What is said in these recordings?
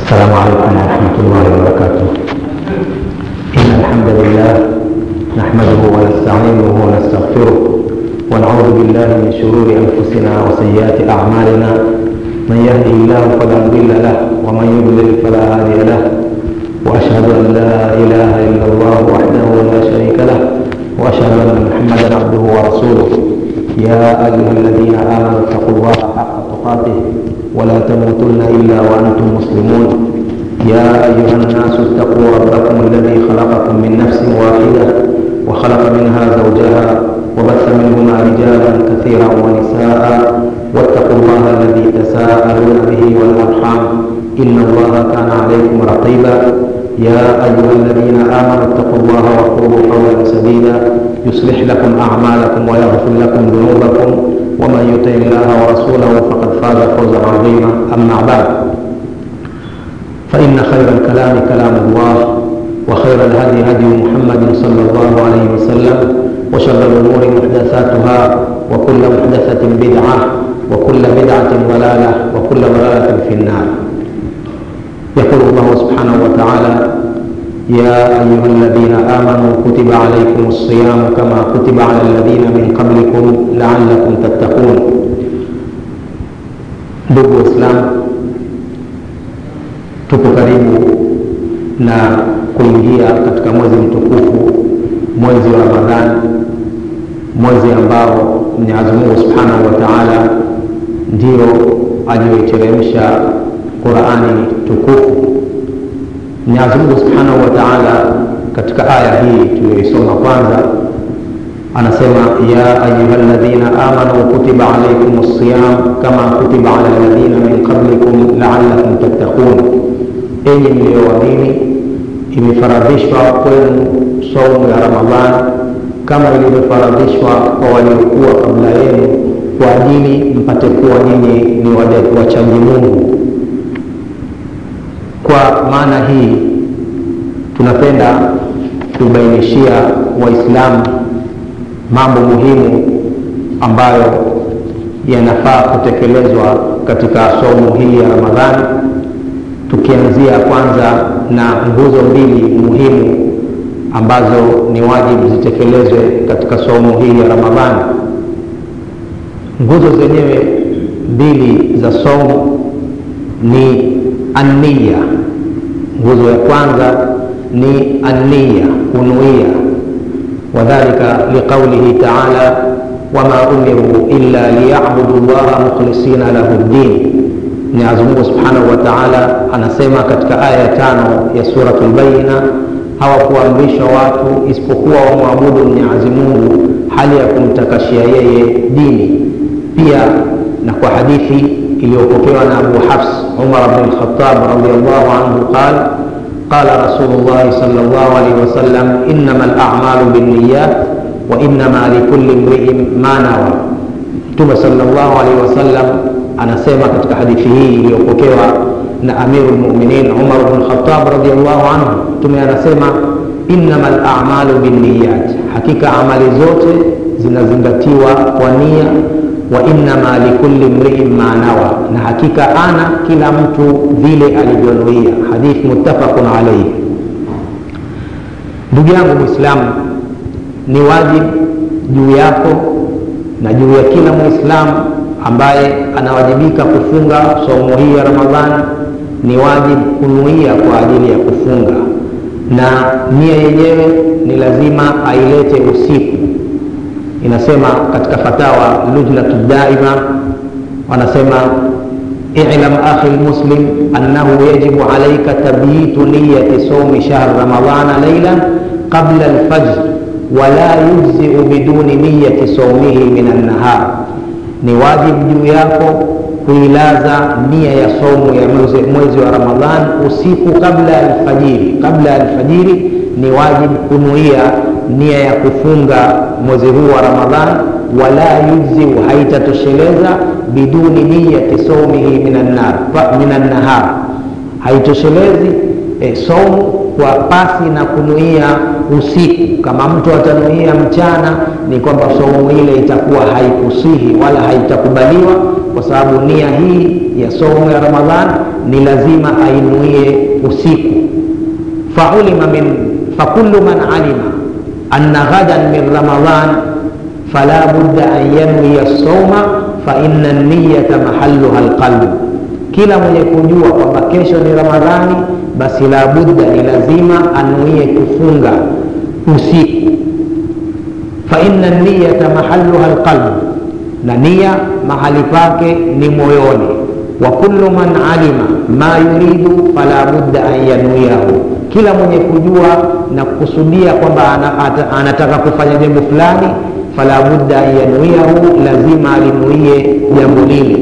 السلام عليكم ورحمة الله وبركاته إن الحمد لله نحمده ونستعينه ونستغفره ونعوذ بالله من شرور أنفسنا وسيئات أعمالنا من يهده الله فلا مضل له ومن يضلل فلا هادي له وأشهد أن لا إله إلا الله وحده لا شريك له وأشهد أن محمدا عبده ورسوله يا أيها الذين آمنوا اتقوا الله حق تقاته ولا تموتن إلا وأنتم مسلمون يا أيها الناس اتقوا ربكم الذي خلقكم من نفس واحدة وخلق منها زوجها وبث منهما رجالا كثيرا ونساء واتقوا الله الذي تساءلون به والأرحام إن الله كان عليكم رقيبا يا أيها الذين آمنوا اتقوا الله وقولوا قولا سديدا يصلح لكم أعمالكم ويغفر لكم ذنوبكم ومن يطع الله ورسوله فقد فاز فوزا عظيما أما بعد فإن خير الكلام كلام الله وخير الهدي هدي محمد صلى الله عليه وسلم وشر الأمور محدثاتها وكل محدثة بدعة وكل بدعة ضلالة وكل ضلالة في النار يقول الله سبحانه وتعالى يا أيها الذين آمنوا كتب عليكم الصيام كما كتب على الذين من قبلكم لعلكم تتقون ndugu waislamu tupo karibu na kuingia katika mwezi mtukufu mwezi wa ramadhani mwezi ambao mwenyezi mungu subhanahu wa taala ndio aliyoiteremsha qurani tukufu mwenyezi mungu subhanahu wa taala katika aya hii tuliyoisoma kwanza anasema ya ayuha ladhina amanu kutiba alaikum lsiyam kama kutiba ala ladhina min qablikum laalakum tattaqun enyi mliyoamini imefaradhishwa kwenu saumu ya ramadhan kama ilivyofaradhishwa kwa waliokuwa kabla yenu kwa ajili mpate kuwa nyinyi ni wachaji mungu kwa maana hii tunapenda kubainishia waislamu mambo muhimu ambayo yanafaa kutekelezwa katika somo hili ya ramadhani tukianzia kwanza na nguzo mbili muhimu ambazo ni wajibu zitekelezwe katika somo hili ya ramadhani nguzo zenyewe mbili za somo ni anniya nguzo ya kwanza ni anniya kunuia wadhalika liqaulihi taala wama umiru illa liyabudu llaha mukhlisina lahu ddin mwenyezi mungu subhanahu wa taala anasema katika aya ya tano ya suratu lbaina hawakuamrishwa watu isipokuwa wamwabudu mwenyezi mungu hali ya kumtakashia yeye dini pia na kwa hadithi iliyopokewa na abu hafs umar bn lkhatab radiallahu anhu qal قال رسول الله صلى الله عليه وسلم إنما الأعمال بالنيات وإنما لكل امرئ ما نوى Mtume sallallahu alaihi wasallam anasema katika hadithi hii iliyopokewa na Amiru lmuminin Umar bn Khattab radiallahu anhu, Mtume anasema innama lamalu binniyat, hakika amali zote zinazingatiwa kwa nia wa innama likulli mriin ma nawa, na hakika ana kila mtu vile alivyonuia. Hadith muttafaqun alaihi. Ndugu yangu Mwislamu, ni wajibu juu yako na juu ya kila Mwislamu ambaye anawajibika kufunga saumu hii ya Ramadhani, ni wajibu kunuia kwa ajili ya kufunga, na nia yenyewe ni lazima ailete usiku inasema katika fatawa lujnatu daima wanasema ilam akhi lmuslim annahu yajibu alaika tabyitu niyati saumi shahr ramadana leilan qabla alfajr wala yujziu biduni niyati saumihi min annahar ni wajibu juu yako kuilaza nia ya saumu ya mwezi wa ramadhan usiku kabla ya alfajiri kabla ya alfajiri ni wajibu kunuia nia ya kufunga mwezi huu wa ramadhan wala yujziu haitatosheleza biduni niyati saumihi min annahar haitoshelezi e, saumu kwa pasi na kunuia usiku kama mtu atanuia mchana ni kwamba saumu ile itakuwa haikusihi wala haitakubaliwa kwa sababu nia hii ya saumu ya ramadhan ni lazima ainuie usiku faulima min fakullu man alima anna ghadan min ramadan fala budda an yanwiya sauma faina niyata mahaluha lqalbu kila mwenye kujua kwamba kesho ni ramadhani basi la budda ni lazima anuie kufunga usiku faina niyata mahaluha lqalbu na nia mahali pake ni moyoni wa kullu man alima ma yuridu fala budda an yanuiahu kila mwenye kujua na kukusudia kwamba anataka kufanya jambo fulani fala budda an yanuiahu lazima alinuie jambo lile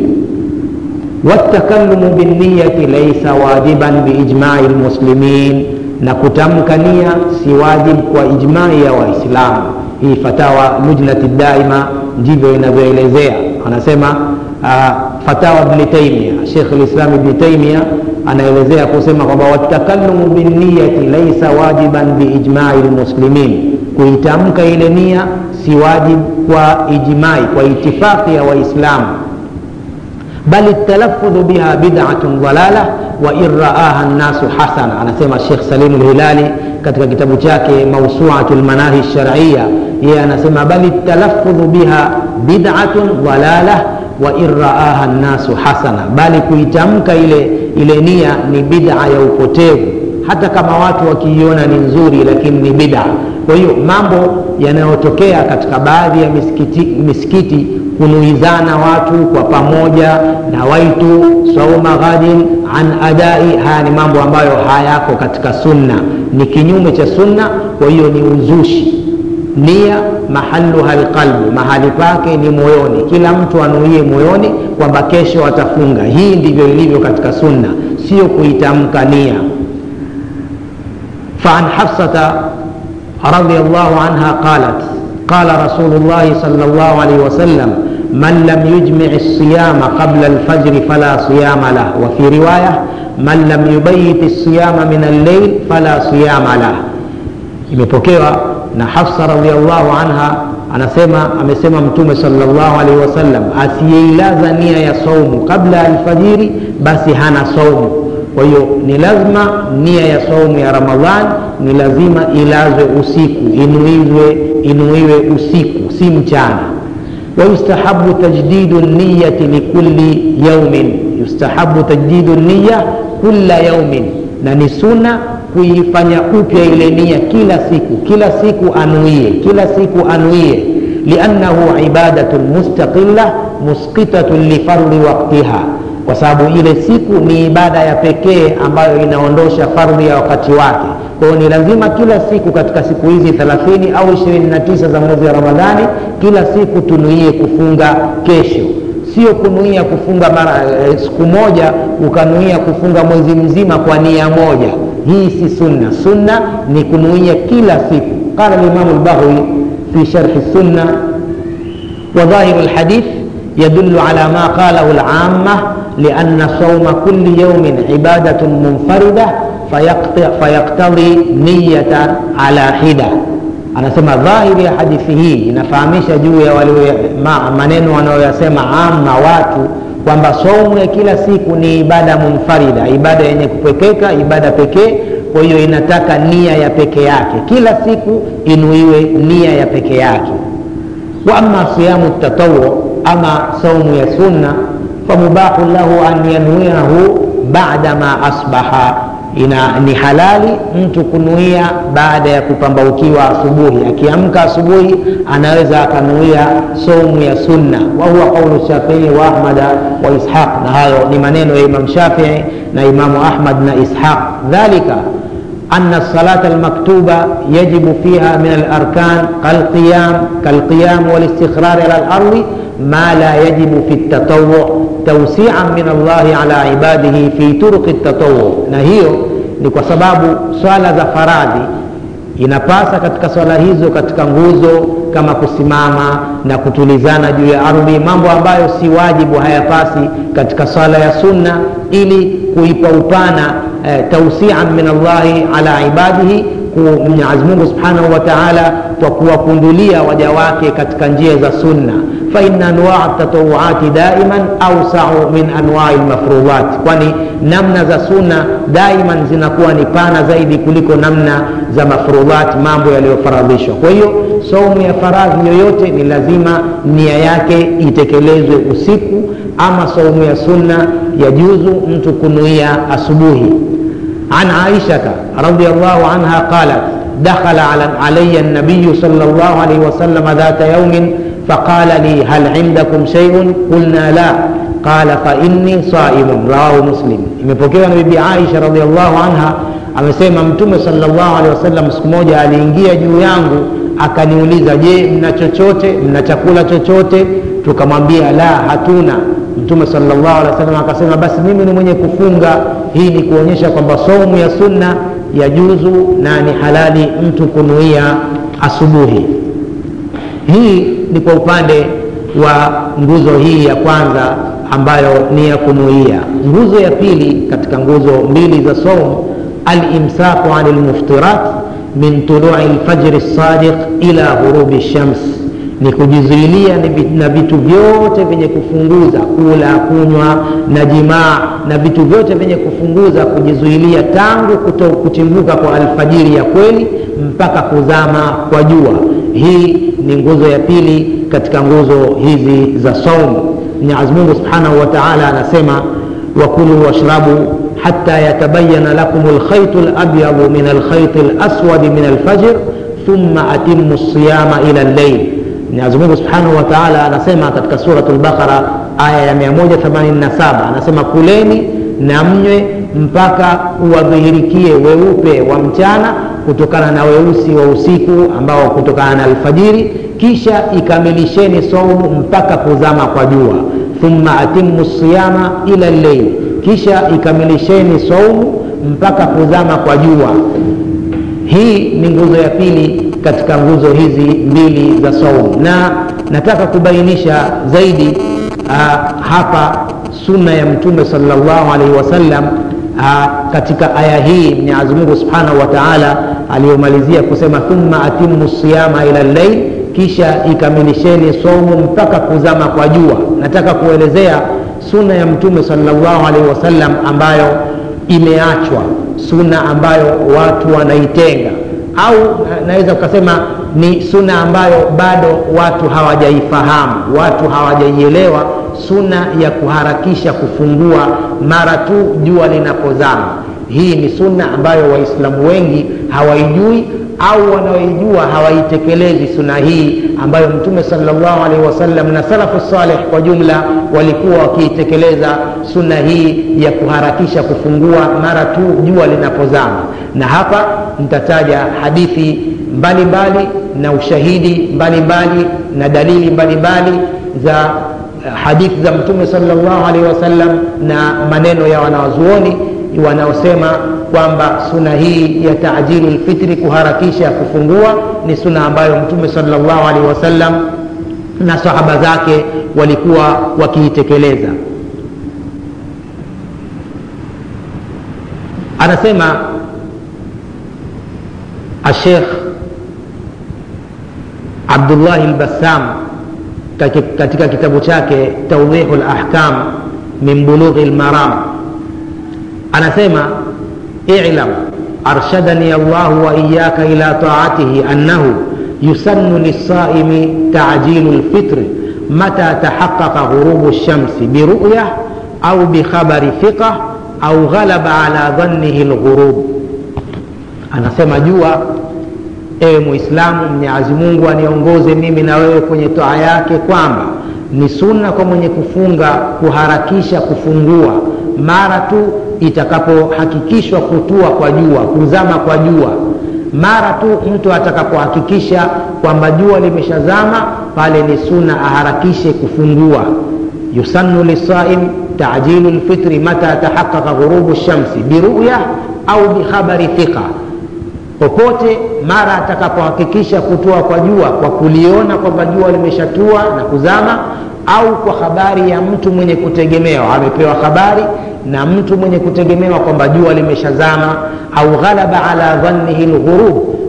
والتكلم بالنية ليس واجبا بإجماع المسلمين na kutamka nia si wajib kwa ijmai ya waislamu hii fatawa lujnati daima ndivyo inavyoelezea anasema uh, fatawa bni taimia shekh lislam ibni taimia anaelezea kusema kwamba watakalumu binniyati laisa wajiban biijmai lmuslimin kuitamka ile nia si wajib kwa ijmai kwa itifaqi ya waislamu bali talaffudhu biha bid'atun dhalala wa in raaha nnasu hasana anasema shekh salim lhilali katika kitabu chake mausuatu lmanahi lsharciya yeye anasema bali talaffudhu biha bid'atun dhalala wa in raaha nnasu hasana bali kuitamka ile ile nia ni bid'a ya upotevu hata kama watu wakiiona ni nzuri lakini ni bid'a kwa hiyo mambo yanayotokea katika baadhi ya misikiti, misikiti kunuizana watu kwa pamoja na waitu sauma ghadin an adai haya ni mambo ambayo hayako katika sunna ni kinyume cha sunna kwa hiyo ni uzushi nia mahaluha lqalbu mahali pake ni moyoni kila mtu anuie moyoni kwamba kesho atafunga hii ndivyo ilivyo katika sunna sio kuitamka nia فعن حفصة رضي الله عنها قالت قال رسول الله صلى الله عليه وسلم من لم يجمع الصيام قبل الفجر فلا صيام له وفي رواية من لم يبيت الصيام من الليل فلا صيام له imepokewa na hafsa radiallahu anha anasema amesema mtume salllahu alaihi wasallam asiyeilaza nia ya saumu kabla ya alfajiri basi hana saumu kwa hiyo ni lazima nia ya saumu ya ramadhan ni lazima ilazwe usiku inuiwe inuiwe usiku si mchana ويستحب تجديد النية لكل يوم يستحب تجديد النية كل يوم na ni suna kuifanya upya ile nia kila siku kila siku anuie kila siku anuie liannahu ibadatun mustaqilla musqitatun lifardhi waktiha kwa sababu ile siku ni ibada ya pekee ambayo inaondosha fardhi ya wakati wake kwa hiyo ni lazima kila siku katika siku hizi 30 au 29 za mwezi wa ramadhani kila siku tunuie kufunga kesho sio kunuia kufunga mara e, siku moja ukanuia kufunga mwezi mzima kwa nia moja hii si sunna sunna ni kunuia kila siku qala limamu lbahwi fi sharhi sunna وظاهر الحديث يدل على ما قاله العامة لأن صوم كل يوم عبادة منفردة فيقتضي نية على حدة anasema dhahiri ya hadithi hii inafahamisha juu ya wale ma, maneno wanayoyasema ama watu kwamba saumu ya kila siku ni ibada munfarida ibada yenye kupekeka ibada pekee kwa hiyo inataka nia ya peke yake kila siku inuiwe nia ya peke yake wa ama siyamu tatawu ama saumu ya sunna famubahu lahu an yanwiahu bada ma asbaha ina ni halali mtu kunuia baada ya kupambaukiwa asubuhi akiamka asubuhi anaweza akanuia saumu ya sunna wa huwa qaulu shafii wa ahmada wa ishaq na hayo ni maneno ya imam shafii na imamu ahmad na ishaq dhalika أن الصلاة المكتوبة يجب فيها من الأركان كالقيام كالقيام والاستقرار على الأرض ما لا يجب في التطوع توسيعا من الله على عباده في طرق التطوع نهيو ni kwa sababu swala za faradhi inapasa katika swala hizo katika nguzo kama kusimama na kutulizana juu ya ardhi mambo ambayo si wajibu hayapasi katika swala ya sunna ili kuipa upana eh, tausian min allahi ala ibadihi mwenyezi mungu subhanahu wa taala kwa kuwakundulia waja wake katika njia za sunna فإن أنواع التطوعات دائما أوسع من أنواع المفروضات kwani namna za sunna daiman zinakuwa ni pana zaidi kuliko namna za mafrudhat mambo yaliyofaradhishwa kwa hiyo saumu ya faradhi yoyote ni lazima nia yake itekelezwe usiku ama saumu ya sunna ya juzu mtu kunuia asubuhi عن عائشة رضي الله عنها قالت دخل علي النبي صلى الله عليه وسلم ذات يوم فقال لي هل عندكم شيء قلنا لا قال فإني صائم رواه مسلم imepokewa na bibi Aisha radhiallahu anha amesema mtume sallallahu alaihi wasallam siku moja aliingia juu yangu akaniuliza je mna chochote mna chakula chochote tukamwambia la hatuna mtume sallallahu alaihi wasallam akasema basi mimi ni mwenye kufunga hii ni kuonyesha kwamba saumu ya sunna ya juzu na ni halali mtu kunuia asubuhi hii ni kwa upande wa nguzo hii ya kwanza ambayo ni ya kunuia nguzo ya pili katika nguzo mbili za saumu alimsaku ani lmuftirat min tului lfajri lsadiq ila ghurubi shams ni kujizuilia na vitu vyote vyenye kufunguza kula kunywa na jimaa na vitu vyote vyenye kufunguza kujizuilia tangu kuto, kutimbuka kwa alfajiri ya kweli mpaka kuzama kwa jua hii ni nguzo ya pili katika nguzo hizi za saumu mwenyezi mungu subhanahu wa taala anasema wakulu washrabu hata yatabayana lakum lkhaitu labyadu min alkhaiti laswadi min alfajr thumma atimu siyama ila llail mwenyezi mungu subhanahu wa taala anasema katika surat lbaqara aya ya 187 anasema kuleni na mnywe mpaka uwadhihirikie weupe wa mchana kutokana na weusi wa usiku ambao kutokana na alfajiri kisha ikamilisheni saumu mpaka kuzama kwa jua thumma atimu siyama ila lleil kisha ikamilisheni saumu mpaka kuzama kwa jua hii ni nguzo ya pili katika nguzo hizi mbili za saumu na nataka kubainisha zaidi uh, hapa sunna ya mtume salllahu alaihi wasallam uh, katika aya hii mwenyezi mungu subhanahu wa taala aliyomalizia kusema thumma atimu siyama ila llail kisha ikamilisheni saumu mpaka kuzama kwa jua nataka kuelezea sunna ya mtume salllahu alaihi wasallam ambayo imeachwa sunna ambayo watu wanaitenga au naweza ukasema ni suna ambayo bado watu hawajaifahamu watu hawajaielewa suna ya kuharakisha kufungua mara tu jua linapozama hii ni sunna ambayo waislamu wengi hawaijui au wanaoijua hawaitekelezi suna hii ambayo mtume salllahu alaihi wasallam na salafu saleh kwa jumla walikuwa wakiitekeleza sunna hii ya kuharakisha kufungua mara tu jua linapozama na hapa nitataja hadithi mbalimbali mbali, na ushahidi mbalimbali mbali, na dalili mbalimbali mbali za hadithi za mtume salllahu alaihi wasallam na maneno ya wanawazuoni wanaosema kwamba suna hii ya tajilu lfitri kuharakisha kufungua ni suna ambayo mtume salllahu alaihi wasallam na sahaba zake walikuwa wakiitekeleza anasema ashekh abdullahi lbassam katika kitabu chake taudihu lahkam min bulughi lmaram anasema ilam arshadani allahu wa iyaka ila taatihi annahu yusannu lisaimi tajilu lfitri mata tahaqaqa ghurubu lshamsi biruya au bikhabari thiqa au ghalaba ala dhannihi lghurub anasema jua ewe muislamu mwenyezi mungu aniongoze mimi na wewe kwenye toa yake kwamba ni sunna kwa mwenye kufunga kuharakisha kufungua mara tu itakapohakikishwa kutua kwa jua kuzama kwa jua mara tu mtu atakapohakikisha kwamba jua limeshazama pale ni sunna aharakishe kufungua yusannu lisaim tajilu lfitri mata tahaqaqa ghurubu lshamsi biruya au bikhabari thiqa popote mara atakapohakikisha kutoa kwa jua kwa kuliona kwamba jua limeshatua na kuzama au kwa habari ya mtu mwenye kutegemewa amepewa habari na mtu mwenye kutegemewa kwamba jua limeshazama au ghalaba ala dhannihi lghurub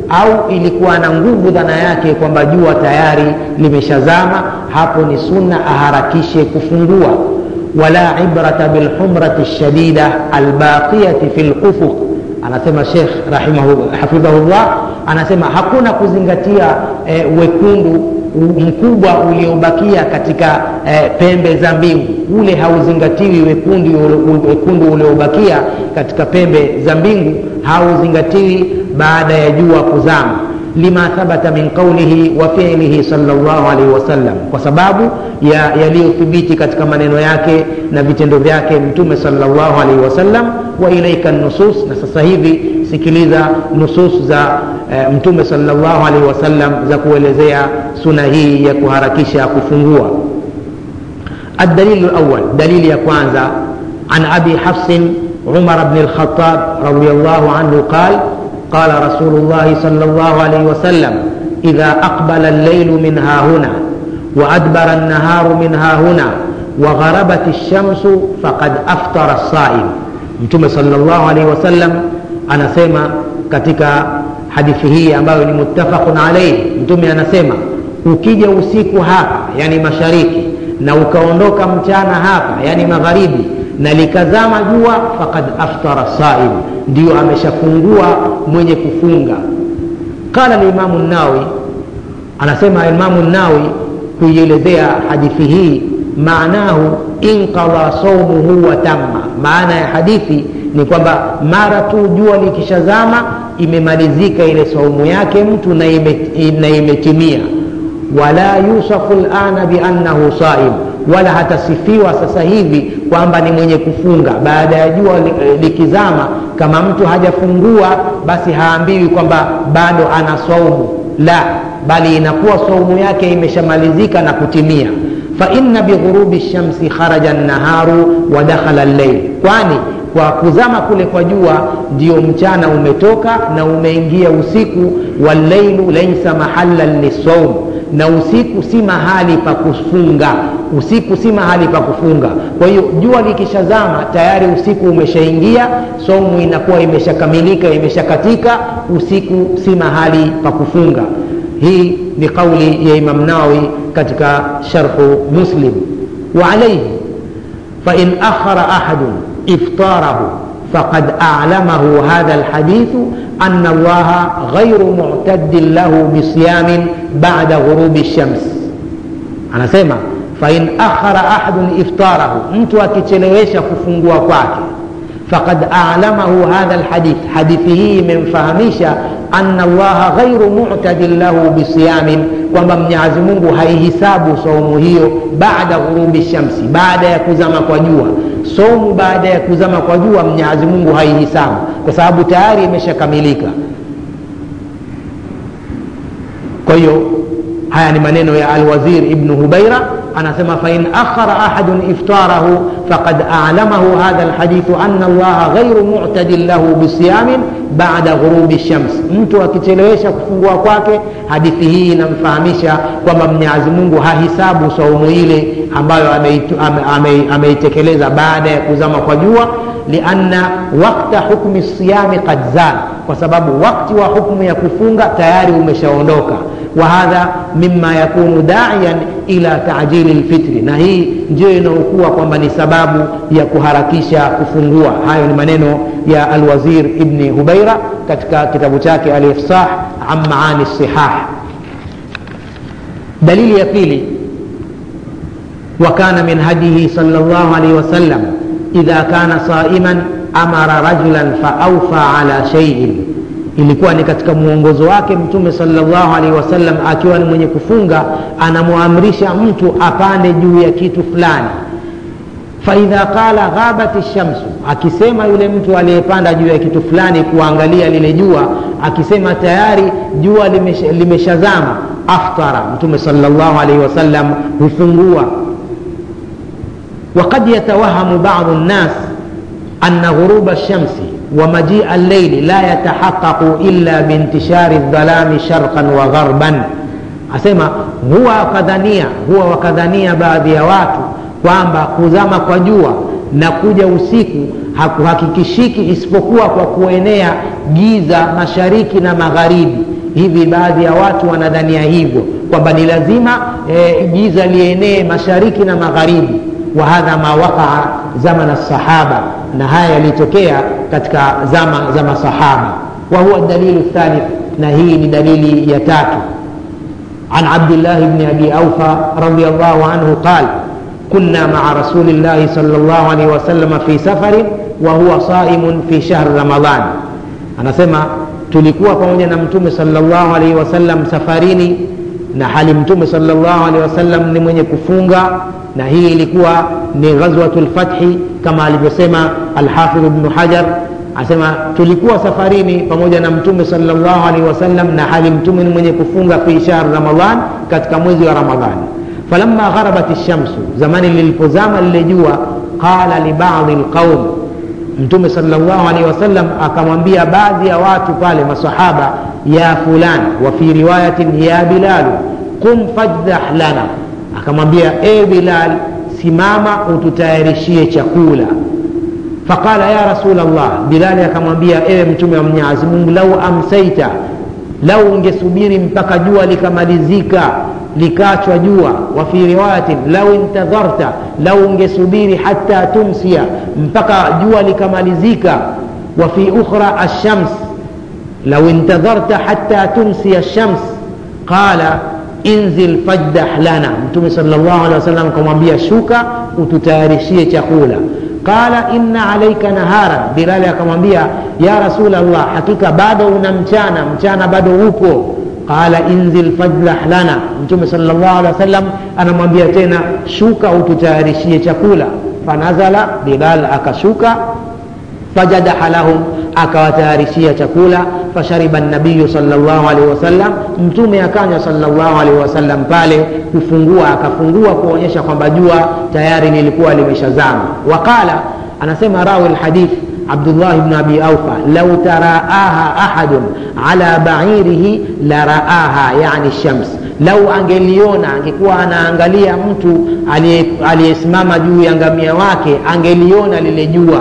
au ilikuwa na nguvu dhana yake kwamba jua tayari limeshazama hapo ni sunna aharakishe kufungua wala ibrata bilhumrati lshadida albaqiyati fi lufuq anasema shekh hafidhahullah anasema hakuna kuzingatia e, wekundu mkubwa uliobakia katika e, pembe za mbingu ule hauzingatiwi wekundu, wekundu uliobakia katika pembe za mbingu hauzingatiwi baada ya jua kuzama lima thabata min qaulihi wa fiilihi salllah alaihi wasallam kwa sababu ya yaliyothibiti katika maneno yake na vitendo vyake mtume salllah alaihi wasallam wa ilaika nusus na sasa hivi sikiliza nusus za e, mtume salllah alaihi wasallam za kuelezea suna hii ya kuharakisha kufungua الدليل الأول دليل يكوانزا عن أبي حفص عمر بن الخطاب رضي الله عنه قال قال رسول الله صلى الله عليه وسلم إذا أقبل الليل من ها هنا وأدبر النهار من ها هنا وغربت الشمس فقد أفطر الصائم متوم صلى الله عليه وسلم anasema katika hadithi hii ambayo ni muttafaqun alaihi mtume anasema ukija usiku hapa yani mashariki na ukaondoka mchana hapa yani magharibi na likazama jua fakad aftara saim ndiyo ameshafungua mwenye kufunga qala limamu nawi anasema imamu nawi kuielezea hadithi hii maanahu inqadha saumuhu wa tamma maana ya hadithi ni kwamba mara tu jua likishazama imemalizika ile saumu yake mtu na imetimia wala yusafu lana biannahu saim wala hatasifiwa sasa hivi kwamba ni mwenye kufunga baada ya jua likizama kama mtu hajafungua basi haambiwi kwamba bado ana saumu la bali inakuwa saumu yake imeshamalizika na kutimia faina bighurubi shamsi kharaja naharu wa dakhala llail kwani kwa kuzama kule kwa jua ndio mchana umetoka na umeingia usiku wallailu laisa mahallan lisaum na usiku si mahali pa kufunga usiku si mahali pa kufunga kwa hiyo jua likishazama tayari usiku umeshaingia somu inakuwa imeshakamilika imeshakatika usiku si mahali pa kufunga hii ni kauli ya imam nawi katika sharhu muslim wa alaihi fain akhara ahadun iftarahu فقد أعلمه هذا الحديث أن الله غير معتد له بصيام بعد غروب الشمس أنا سيما فإن أخر أحد إفطاره أنت أكتلويش كفنقوا kwake فقد أعلمه هذا الحديث حديثه من فهميشا أن الله غير معتد له بصيام kwamba mwenyezi mungu haihisabu saumu hiyo baada ghurubi shamsi baada ya kuzama kwa jua saumu baada ya kuzama kwa jua mwenyezi mungu haihisabu kwa sababu tayari imeshakamilika kwa hiyo haya ni maneno ya alwazir ibnu hubaira anasema fain akhara ahadun iftarahu faqad alamahu hadha lhadithu ana allaha ghairu mu'tadin lahu bisiyamin bada ghurubi shams mtu akichelewesha kufungua kwake hadithi hii inamfahamisha kwamba mwenyezi mungu hahisabu saumu ile ambayo ameitekeleza ame, ame baada ya kuzama kwa jua lianna wakta hukmi siyami qad zal kwa sababu wakti wa hukmu ya kufunga tayari umeshaondoka wahadha mima yakunu daiyan ila tajili lfitri na hii ndio inaokuwa kwamba ni sababu ya kuharakisha kufungua hayo ni maneno ya alwazir ibni hubaira katika kitabu chake alifsah an maani sihah dalili ya pili وكان من هديه صلى الله عليه وسلم إذا كان صائما أمر رجلا فأوفى على شيء ilikuwa ni katika mwongozo wake mtume salllahu alaihi wasallam akiwa ni mwenye kufunga anamwamrisha mtu apande juu ya kitu fulani faidha qala ghabat shamsu akisema yule mtu aliyepanda juu ya kitu fulani kuangalia lile jua akisema tayari jua limeshazama limesha aftara mtume salllahu alaihi wasallam hufungua وقد يتوهم بعض الناس أن غروب الشمس ومجيء الليل لا يتحقق إلا بانتشار الظلام شرقا وغربا asema huwa wakadhania huwa wakadhania baadhi ya watu kwamba kuzama kwa jua na kuja usiku hakuhakikishiki isipokuwa kwa kuenea giza mashariki na magharibi hivi baadhi ya watu wanadhania hivyo kwamba ni lazima e, giza lienee mashariki na magharibi wa hadha ma waqaa zamana sahaba na haya yalitokea katika zama za masahaba wa huwa dalilu thalith na hii ni dalili ya tatu عن عبد الله بن ابي اوفى رضي الله عنه قال كنا مع رسول الله صلى الله عليه وسلم في سفر وهو صائم في شهر رمضان anasema tulikuwa pamoja na mtume salllahu alaihi wasallam safarini na hali mtume salllahu alaihi wasallam ni mwenye kufunga na hii ilikuwa ni ghazwatu lfathi kama alivyosema alhafidhu bnu hajar asema tulikuwa safarini pamoja na mtume salllahu alaihi wasallam na hali mtume ni mwenye kufunga fi shahr ramadan katika mwezi wa ramadhani falamma gharabat lshamsu zamani lilipozama lile jua qala libadhi lqaum mtume salllahu alaihi wasallam akamwambia baadhi ya watu pale masahaba ya fulan wa fi riwayatin ya bilalu qum fajdah lana akamwambia e bilal simama ututayarishie chakula faqala ya rasul llah bilali akamwambia ewe mtume wa mwenyezi mungu lau amsaita lau ungesubiri mpaka jua likamalizika likachwa jua wa fi riwayatin lau intadharta lau ungesubiri hata tumsia mpaka jua likamalizika wa fi ukhra alshams lau intadharta hata tumsia alshams qala inzil fajdah lana mtume sal llahu alehi wasallam akamwambia shuka ututayarishie chakula qala inna alaika naharan bilali akamwambia ya rasul llah hakika bado una mchana mchana bado upo qala inzil fajlah lana mtume sal llahu alehi wasallam anamwambia tena shuka ututayarishie chakula fanazala bilal akashuka fajadaha lahum akawatayarishia chakula fashariba nabiyu salllahu alaihi wasallam mtume akanywa salllahu alaihi wasallam pale kufungua akafungua kuonyesha kwamba jua tayari lilikuwa limeshazama waqala anasema rawi lhadith abdullah bnu abi aufa lau taraaha ahadun ala bairihi la raaha yani shams lau angeliona angekuwa anaangalia mtu aliyesimama juu ya ngamia wake angeliona lile jua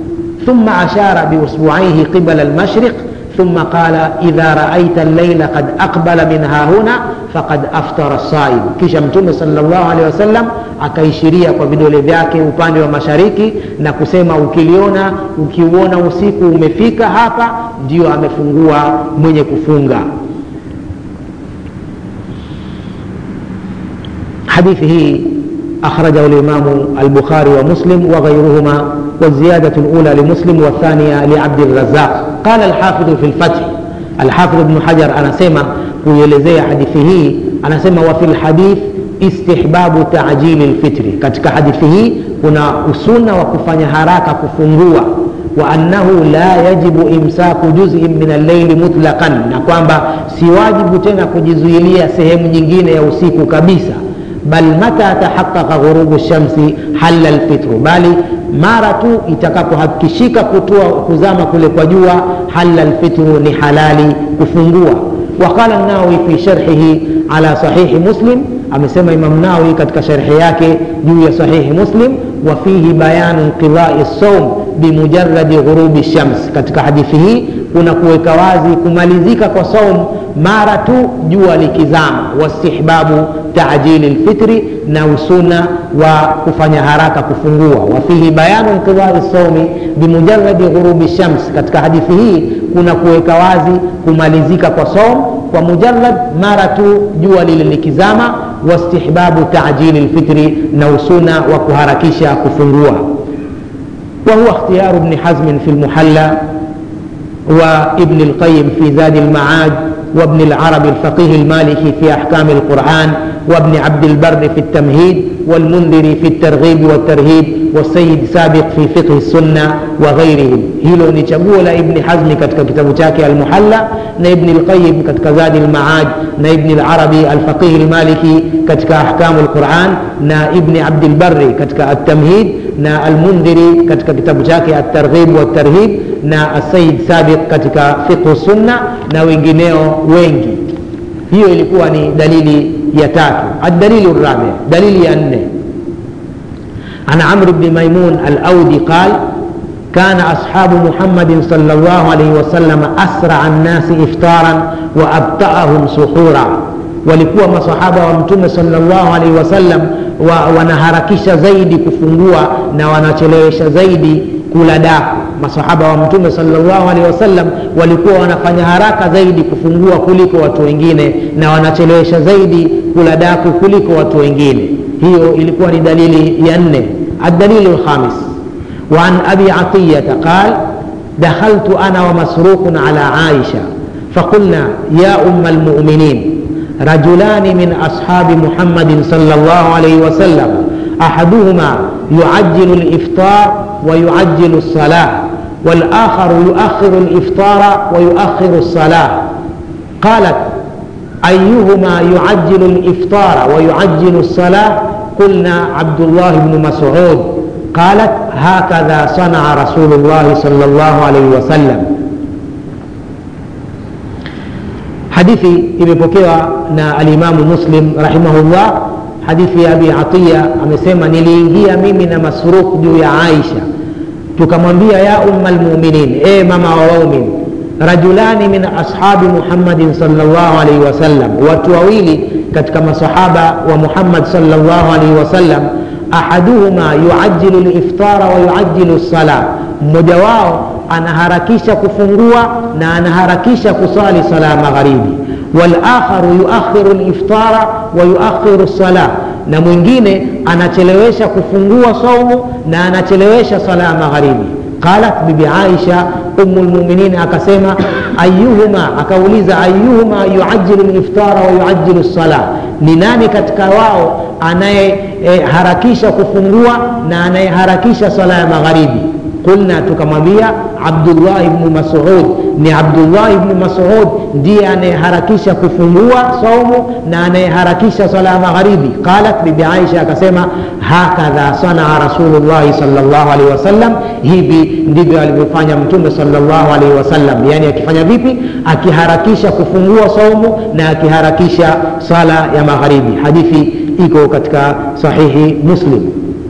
ثم أشار بأصبعيه قبل المشرق ثم قال إذا رأيت الليل قد أقبل من ها هنا فقد أفطر الصائم kisha mtume sallallahu alaihi wasallam akaishiria kwa vidole vyake upande wa mashariki na kusema ukiliona ukiuona usiku umefika hapa ndio amefungua mwenye kufunga hadithi hii أخرجه الإمام البخاري ومسلم وغيرهما والزيادة الأولى لمسلم والثانية لعبد الرزاق قال الحافظ في الفتح الحافظ ابن حجر أنا سمع kuielezea hadithi hii anasema wa fil hadith istihbabu taajili lfitri katika hadithi hii kuna usuna wa kufanya haraka kufungua wa annahu la yajibu imsaku juzin min alleili mutlaqan na kwamba si wajibu tena kujizuilia sehemu nyingine ya usiku kabisa bal mata tahaqaqa ghurubu shamsi halla lfitru bali mara tu itakapohakikishika kutua kuzama kule kwa jua halla lfitru ni halali kufungua وقال النووي في شرحه على صحيح مسلم amesema imam nawi katika sharhi yake juu ya sahihi muslim wa fihi bayanu inqidai saum bimujaradi ghurubi shams katika hadithi hii kuna kuweka wazi kumalizika kwa saum mara tu jua likizama wastihbabu taajili lfitri na usuna wa kufanya haraka kufungua wafihi bayanu inqidai saumi bimujaradi ghurubi shams katika hadithi hii kuna kuweka wazi kumalizika kwa saum kwa mujarad mara tu jua lile likizama wastihbabu taajili lfitri na usuna wa kuharakisha kufungua وهو اختيار ابن حزم في المحلى وابن القيم في زاد المعاد وابن العرب الفقيه المالكي في أحكام القرآن وابن عبد البر في التمهيد والمنذر في الترغيب والترهيب والسيد سابق في فقه السنة وغيرهم hilo ni chaguo la ibni hazmi katika kitabu chake almuhalla na ibni lqayim katika zadi lmaad na ibni larabi alfaqihi lmaliki katika ahkamu lquran na ibni abdilbari katika altamhid na almundhiri katika kitabu chake altarghib waltarhib na asayid sabiq katika fiqhu sunna na wengineo wengi hiyo ilikuwa ni dalili ya tatu aldalilu rabi dalili ya nne عن عمرو بن ميمون الأودي قال كان أصحاب محمد صلى الله عليه وسلم أسرع الناس إفطارا وأبطأهم سحورا walikuwa masahaba wa mtume salllahu alaihi wasallam wa, wanaharakisha zaidi kufungua na wanachelewesha zaidi kula daku masahaba wa mtume salllahu alaihi wasallam walikuwa wanafanya haraka zaidi kufungua kuliko watu wengine na wanachelewesha zaidi kula daku kuliko watu wengine hiyo ilikuwa ni dalili ya nne الدليل الخامس وعن أبي عطية قال دخلت أنا ومسروق على عائشة فقلنا يا أم المؤمنين رجلان من أصحاب محمد صلى الله عليه وسلم أحدهما يعجل الإفطار ويعجل الصلاة والآخر يؤخر الإفطار ويؤخر الصلاة قالت أيهما يعجل الإفطار ويعجل الصلاة قلنا عبد الله بن مسعود قالت هكذا صنع رسول الله صلى الله عليه وسلم hadithi imepokewa na alimamu muslim rahimahullah hadithi ya abi atiya amesema niliingia mimi na masruk juu ya aisha tukamwambia ya umma lmuminin e mama wa waumin rajulani min ashabi muhammadin salllah alaihi wasallam watu wawili katika masahaba wa muhammad salllah alaihi wasallam ahaduhuma yuajilu liftara wa yuajilu lsala mmoja wao anaharakisha kufungua na anaharakisha kusali sala ya magharibi walakharu yuakhiru liftara wa yuakhiru lsala na mwingine anachelewesha kufungua saumu na anachelewesha sala ya magharibi qalat bibi aisha umu lmuminin akasema ayuhuma akauliza ayuhuma yuajilu liftara wa yuajilu lsala ni nani katika wao anayeharakisha e, kufungua na anayeharakisha sala ya magharibi qulna tukamwambia abdullah ibnu masud ni abdullah ibnu masud ndiye anayeharakisha kufungua saumu na anayeharakisha sala ya magharibi qalat bibi aisha akasema hakadha sanaa rasulullahi salllah alaihi wasallam hivi ndivyo alivyofanya mtume salllah alaihi wasallam yaani akifanya vipi akiharakisha kufungua saumu na akiharakisha sala ya magharibi hadithi iko katika sahihi muslim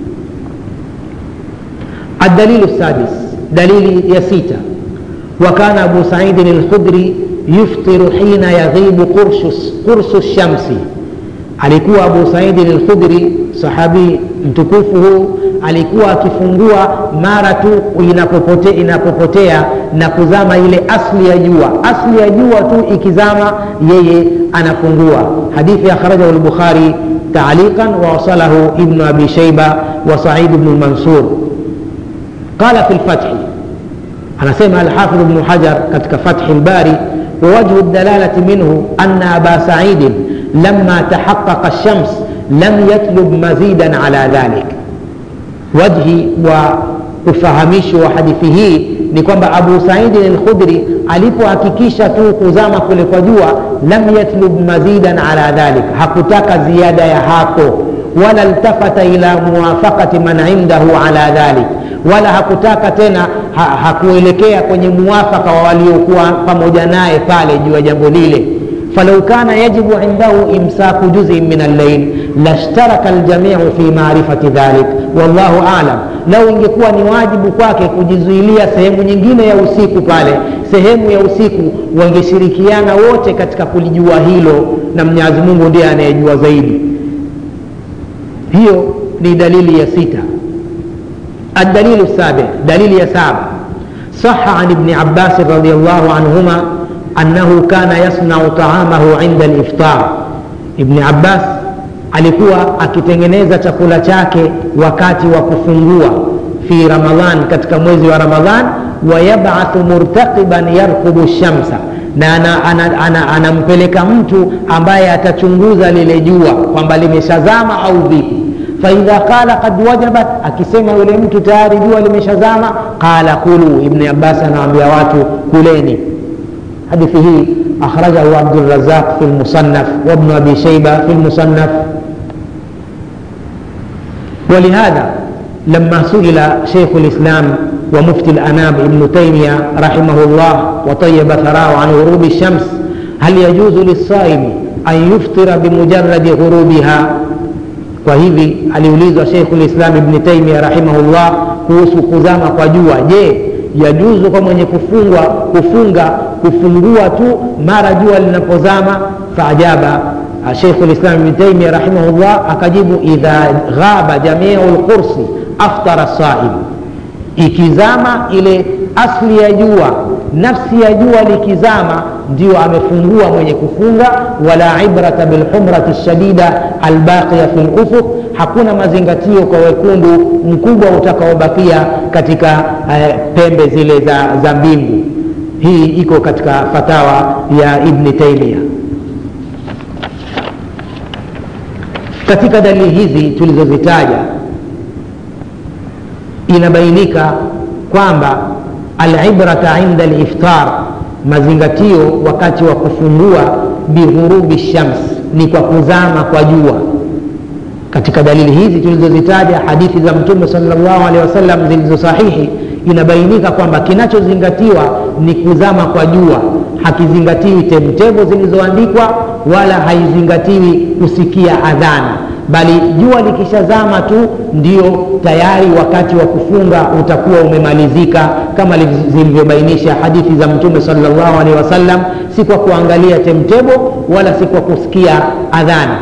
الدليل السادس دليل يسيتا وكان أبو سعيد الخدري يفطر حين يغيب قرص, قرص الشمس alikuwa abu saidi lkhudri sahabi mtukufu huu alikuwa akifungua mara tu inapopote, inapopotea na kuzama ile asli ya jua asli ya jua tu ikizama yeye anafungua hadithi akhrajahu lbukhari taaliqan wawasalahu ibnu abi shaiba wa said bnu lmansur قال في الفتح أنا سمع الحافظ ابن حجر كتك فتح الباري ووجه الدلالة منه أن أبا سعيد لما تحقق الشمس لم يطلب مزيدا على ذلك وجهي ufahamishi wa hadithi hii ni kwamba abu saidi lkhudri alipohakikisha tu kuzama kule kwa jua lam yatlub mazidan ala dhalik hakutaka ziada ya hapo wala ltafata ila muwafaqati man indahu ala dhalik wala hakutaka tena ha, hakuelekea kwenye muwafaka wa waliokuwa pamoja naye pale juu ya jambo lile falau kana yajibu indahu imsaku juzin min allail lashtaraka ljamiu fi marifati dhalik wallahu alam lau ingekuwa ni wajibu kwake kujizuilia sehemu nyingine ya usiku pale sehemu ya usiku wangeshirikiana wote katika kulijua hilo na mwenyezi mungu ndiye anayejua zaidi hiyo ni dalili ya sita الدليل السابع دليل يسابع صح عن ابن عباس رضي الله عنهما أنه كان يصنع طعامه عند الإفطار ابن عباس alikuwa akitengeneza chakula chake wakati wa kufungua fi ramadhan katika mwezi wa ramadhan wayabathu murtaqiban yarkubu shamsa na anampeleka ana, ana, ana mtu ambaye atachunguza lile jua kwamba limeshazama au vipi faidha qala qad wajabat akisema yule mtu tayari jua limeshazama qala kulu ibni abbas anawaambia watu kuleni hadithi hii akhrajahu abdurazaq fi lmusannaf wabnu abi shaiba fi lmusannaf ولهذا لما سئل شيخ الإسلام ومفتي الأنام ابن تيمية رحمه الله وطيب ثراه عن غروب الشمس هل يجوز للصائم أن يفطر بمجرد غروبها kwa hivi aliulizwa sheikhu lislam ibni taimia rahimahullah kuhusu kuzama kwa jua je yajuzu kwa mwenye kufungwa kufunga kufungua tu mara jua linapozama faajaba sheikhu lislam ibni taimia rahimahullah akajibu idha ghaba jamiu lqursi aftara saim ikizama ile asli ya jua nafsi ya jua likizama ndio amefungua mwenye kufunga wala ibrata bilhumrati lshadida albaqiya fi lufuq hakuna mazingatio kwa wekundu mkubwa utakaobakia katika uh, pembe zile za, za mbingu hii iko katika fatawa ya ibni taimia katika dalili hizi tulizozitaja inabainika kwamba alibrata inda liftar mazingatio wakati wa kufungua bighurubi shams ni kwa kuzama kwa jua katika dalili hizi tulizozitaja hadithi za mtume salllahu alehi wasallam zilizo sahihi inabainika kwamba kinachozingatiwa ni kuzama kwa jua hakizingatiwi temtemo zilizoandikwa wala haizingatiwi kusikia adhana bali jua likishazama tu ndio tayari wakati wa kufunga utakuwa umemalizika kama zilivyobainisha hadithi za mtume salllahu alehi wasallam si kwa kuangalia temtebo wala si kwa kusikia adhana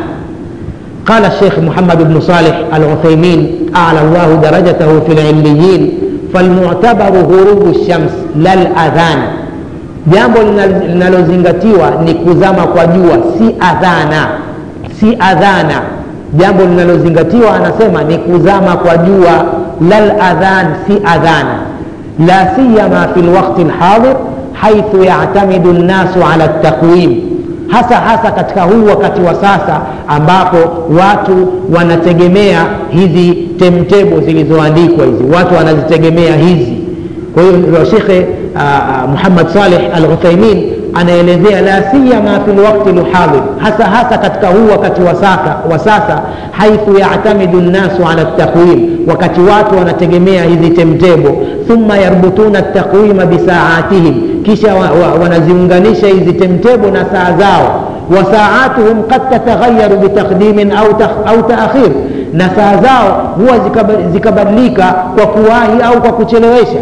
قال الشيخ محمد بن صالح العثيمين أعلى الله درجته في العليين فالمعتبر غروب الشمس لا الأذان jambo linalozingatiwa ni kuzama kwa jua si adhana si adhana jambo linalozingatiwa anasema ni kuzama kwa jua lal adhan si adhana la siyama fi lwakti lhadir haithu yatamidu nnasu ala ltaqwim hasa hasa katika huu wakati wa sasa ambapo watu wanategemea hizi temtebo zilizoandikwa hizi watu wanazitegemea hizi kwa hiyo shekhe uh, muhammad saleh al uthaimin anaelezea la siyama fi lwakti lhadhir hasa hasa katika huu wakati wa sasa, wa sasa haithu yatamidu nnasu ala ltaqwim wakati watu wanategemea hizi temtebo thumma yarbutuna ltaqwima bisaatihim kisha wa, wa, wanaziunganisha hizi temtebo na saa zao wasaatuhum qad tataghayaru bitaqdimin au, au taakhir na saa zao huwa zikabadilika kwa kuwahi au kwa kuchelewesha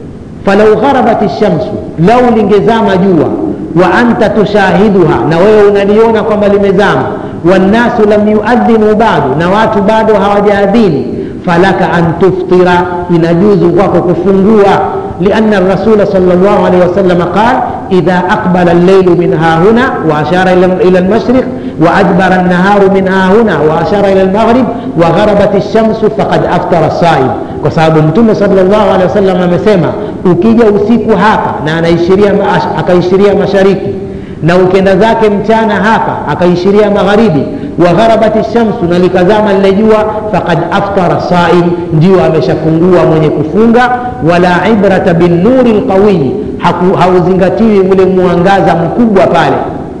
falau gharabat lshamsu lau lingezama jua wa anta tushahiduha na wewe unaliona kwamba limezama wannasu lam yuadhinu badu na watu bado hawajaadhini falaka an tuftira inajuzu kwako kufungua لأن الرسول صلى الله عليه وسلم قال إذا أقبل الليل من ها هنا وأشار إلى المشرق وأدبر النهار من ها هنا وأشار إلى المغرب وغربت الشمس فقد أفطر الصائم kwa sababu mtume salllahu alehi wasallam amesema ukija usiku hapa na anaishiria akaishiria mashariki na ukenda zake mchana hapa akaishiria magharibi wa gharabati shamsu na likazama lile jua faqad aftara saim ndio ameshafungua mwenye kufunga wala ibrata binnuri lqawiyi hauzingatiwi ule mwangaza mkubwa pale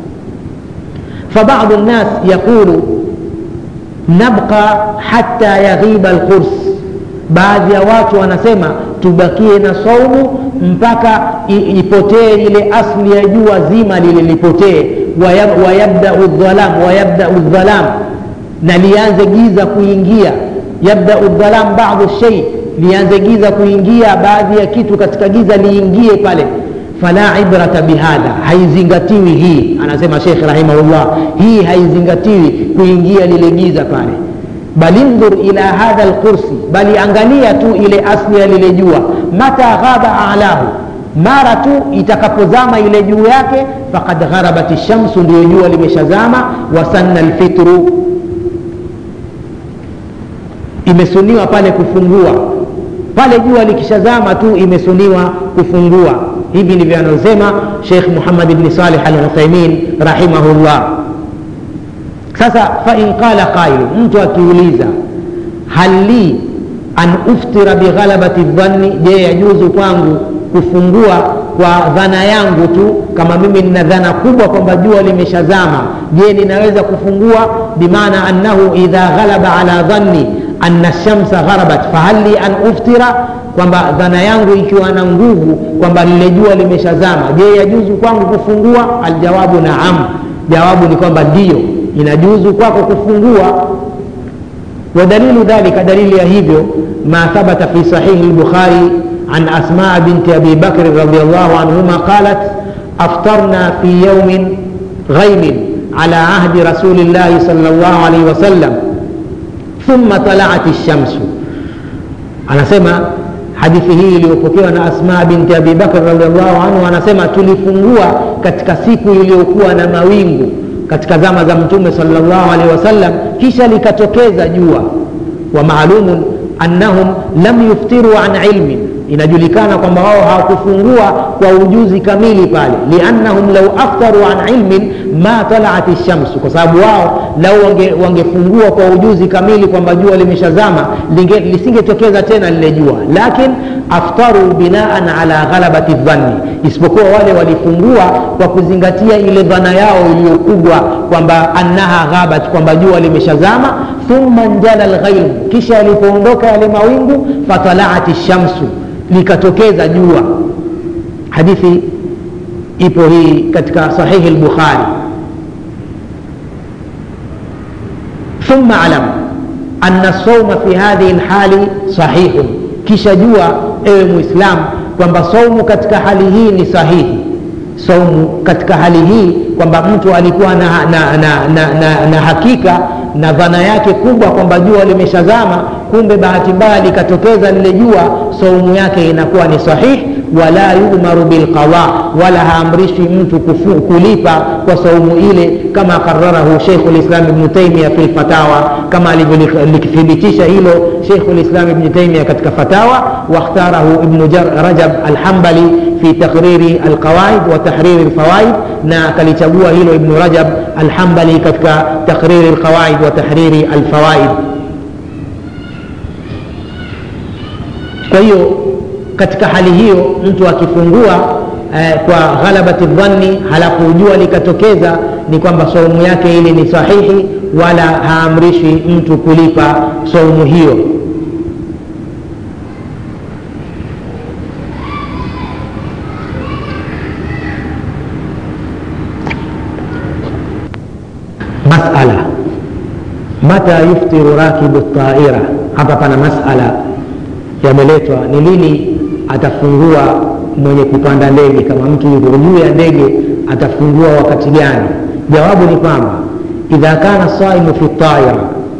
fabadu nnas yaqulu nabqa hatta yaghiba lqurs baadhi ya watu wanasema tubakie na saumu mpaka ipotee ile asli ya jua zima lile lipotee wayabdau dhalam wayabdau dhalam na lianze giza kuingia yabdau dhalam badu shei lianze giza kuingia baadhi ya kitu katika giza liingie pale fala ibrata bihadha haizingatiwi hii anasema shekh rahimahullah hii haizingatiwi kuingia lile giza pale bal indhur ila hadha lkursi bali angalia tu ile asli ya lile jua mata ghaba alahu mara tu itakapozama ile juu yake fakad gharabat shamsu ndio jua limeshazama wasanna lfitru imesuniwa pale kufungua pale jua likishazama tu imesuniwa kufungua hivi ndivyo anaosema shekh muhammad bni salih al uthaimin rahimahullah sasa fain qala qailu mtu akiuliza hal li an uftira bighalabati dhanni je yajuzu kwangu kufungua kwa dhana yangu tu kama mimi nina dhana kubwa kwamba jua limeshazama je ninaweza kufungua bimaana annahu idha ghalaba ala dhanni anna shamsa gharabat fahal li an uftira kwamba dhana yangu ikiwa na nguvu kwamba lile jua limeshazama je yajuzu kwangu kufungua aljawabu naam jawabu ni kwamba ndiyo inajuzu kwako kufungua ودليل ذلك دليل يهيبيو ما ثبت في صحيح البخاري عن أسماء بنت أبي بكر رضي الله عنهما قالت أفطرنا في يوم غيم على عهد رسول الله صلى الله عليه وسلم ثم طلعت الشمس anasema hadithi hii iliyopokewa na asma binti abi bakr radiallahu anhu anasema tulifungua katika siku iliyokuwa na mawingu katika zama za mtume salllahu alehi wasallam kisha likatokeza jua wa maalumun annahum lam yuftiru an ilmin inajulikana kwamba wao hawakufungua kwa ujuzi kamili pale liannahum lau aftaru an ilmin ma talaat lshamsu kwa sababu wao lau wange, wangefungua kwa ujuzi kamili kwamba jua limeshazama lisingetokeza tena lile jua lakin aftaru binaan ala ghalabati dhanni isipokuwa wale walifungua kwa kuzingatia ile dhana yao iliyokubwa kwamba annaha ghabat kwamba jua limeshazama thumma njala lghaimu kisha yalipoondoka yale mawingu fatalaat lshamsu likatokeza jua hadithi ipo hii katika sahihi lbukhari ثم علم أن الصوم في هذه الحال صحيح kisha jua ewe muislam kwamba saumu katika hali hii ni sahihi saumu katika hali hii kwamba mtu alikuwa na, na, na, na, na, na hakika na dhana yake kubwa kwamba jua limeshazama kumbe bahati mbaya likatokeza lile jua saumu yake inakuwa ni sahihi wala yumaru bilqada wala haamrishwi mtu kufu, kulipa kwa saumu ile kama qararahu sheikhu lislam ibnu taimia fi lfatawa kama alivyolithibitisha hilo sheikhu lislam ibnu taimia katika fatawa wakhtarahu ibnu rajab alhambali fi taqriri alqawaid wa tahriri lfawaid na akalichagua hilo ibnu rajab alhambali katika taqriri lqawaid wa tahriri alfawaid kwa hiyo katika hali hiyo mtu akifungua eh, kwa ghalabati dhanni halafu jua likatokeza ni kwamba saumu yake ile ni sahihi wala haamrishi mtu kulipa saumu hiyo masala mata yuftiru rakibu taira hapa pana masala yameletwa ni lini atafungua mwenye kupanda ndege kama mtu yuko juu ya ndege atafungua wakati gani jawabu ni kwamba idha kana saimu fi taira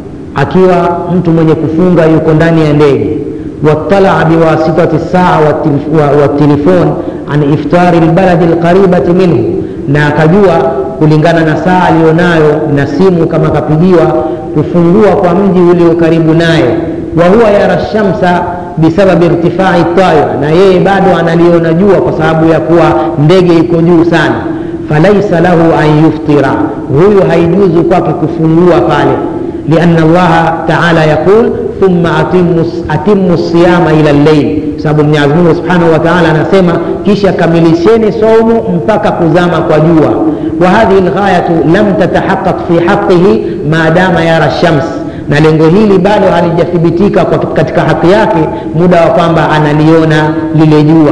akiwa mtu mwenye kufunga yuko ndani ya ndege watalaa biwasitati saa watilifon an iftari lbaladi lqaribati minhu na akajua kulingana na saa aliyonayo na simu kama kapigiwa kufungua kwa mji ulio karibu naye wahuwa yara shamsa bisababi irtifai taira na yeye bado analiona jua kwa sababu ya kuwa ndege iko juu sana falaisa lahu an yuftira huyu haijuzu kwake kufungua pale liana allaha taala yaqul thumma atimu, atimu siyama ila lleil sababu mwenyezimungu subhanahu wa taala anasema kisha kamilisheni saumu mpaka kuzama kwa jua wa hadhihi lghayatu lam tatahaqaq fi haqihi maadama yara shams na lengo hili bado halijathibitika katika haki yake muda wa kwamba analiona lile jua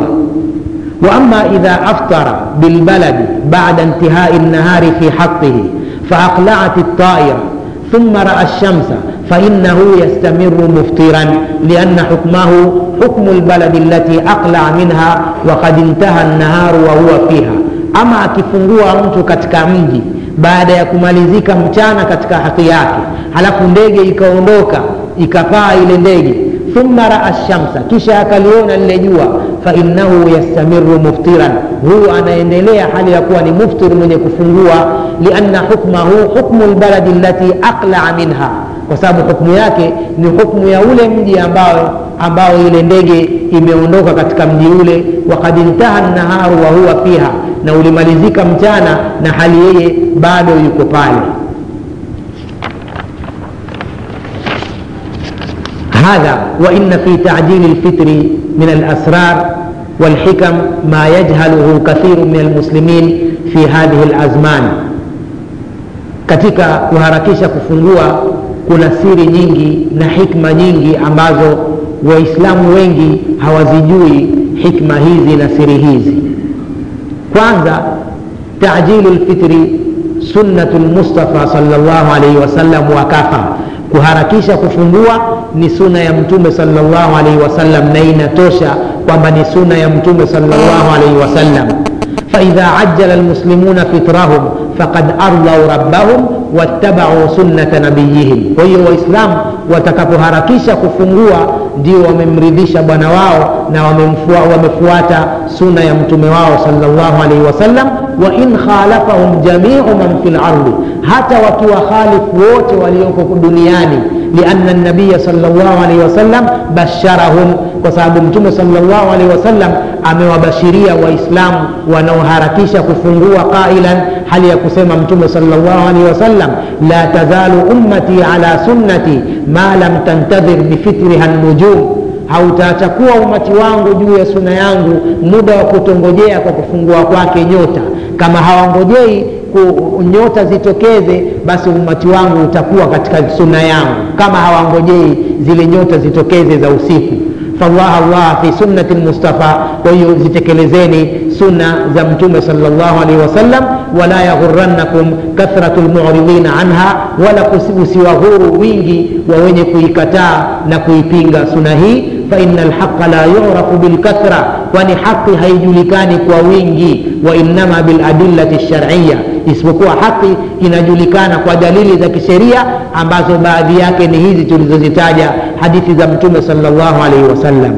واما اذا افطر بالبلد بعد انتهاء النهار في حقه فاقلعت الطائره ثم راى الشمس فانه يستمر مفطرا لان حكمه حكم البلد التي اقلع منها وقد انتهى النهار وهو فيها اما akifungua mtu katika mji baada ya kumalizika mchana katika haki yake halafu ndege ikaondoka ikapaa ile ndege thumma raa shamsa kisha akaliona lile jua fainahu yastamiru muftiran huyu anaendelea hali ya kuwa ni muftir mwenye kufungua lianna hukmahu hukmu lbaladi lati aqlaa minha kwa sababu hukmu yake ni hukmu ya ule mji ambao ambao ile ndege imeondoka katika mji ule wakad intaha naharu wa huwa fiha na ulimalizika mchana na hali yeye bado yuko pale هذا وإن في تعجيل الفطر من الأسرار والحكم ما يجهله كثير من المسلمين في هذه الأزمان katika kuharakisha kufungua kuna siri nyingi na hikma nyingi ambazo waislamu wengi hawazijui hikma hizi na siri hizi kwanza tajilu lfitri sunnatu lmustafa salllah alaihi wasallam wakafa kuharakisha kufungua ni suna ya mtume salllahu alaihi wasallam na inatosha kwamba ni suna ya mtume salllahu alaihi wasallam faidha ajala lmuslimuna fitrahum faqad ardau rabbahum wattabau sunnata nabiyihim kwa hiyo waislamu watakapoharakisha kufungua ndio wamemridhisha bwana wao na wamemfua, wamefuata suna ya mtume wao salllahu alaihi wasallam wa in khalafahum jamiu man fi lardi hata wakiwa khalifu wote walioko duniani lianna nabiya salllahu alaihi wasallam basharahum kwa sababu mtume salllahu alaihi wasallam amewabashiria waislamu wanaoharakisha kufungua qailan hali ya kusema mtume salllahu alaihi wasallam la tazalu ummati ala sunnati ma lam tantadhir bifitriha nujum hautaachakuwa umati wangu juu ya suna yangu muda wa kutongojea kwa kufungua kwake nyota kama hawangojei nyota zitokeze basi umati wangu utakuwa katika suna yangu kama hawangojei zile nyota zitokeze za usiku fallah allah fi sunnati lmustafa kwa hiyo zitekelezeni sunna za mtume salllahu alaihi wasallam wala yaghurannakum kathratu lmuridina anha wala usiwahuru wingi wa wenye kuikataa na kuipinga suna hii faina lhaqa la yurafu bilkathra kwani haqi haijulikani kwa wingi wainama biladillati lshariya isipokuwa haki inajulikana kwa dalili za kisheria ambazo baadhi yake ni hizi tulizozitaja hadithi za mtume salllahu alaihi wasallam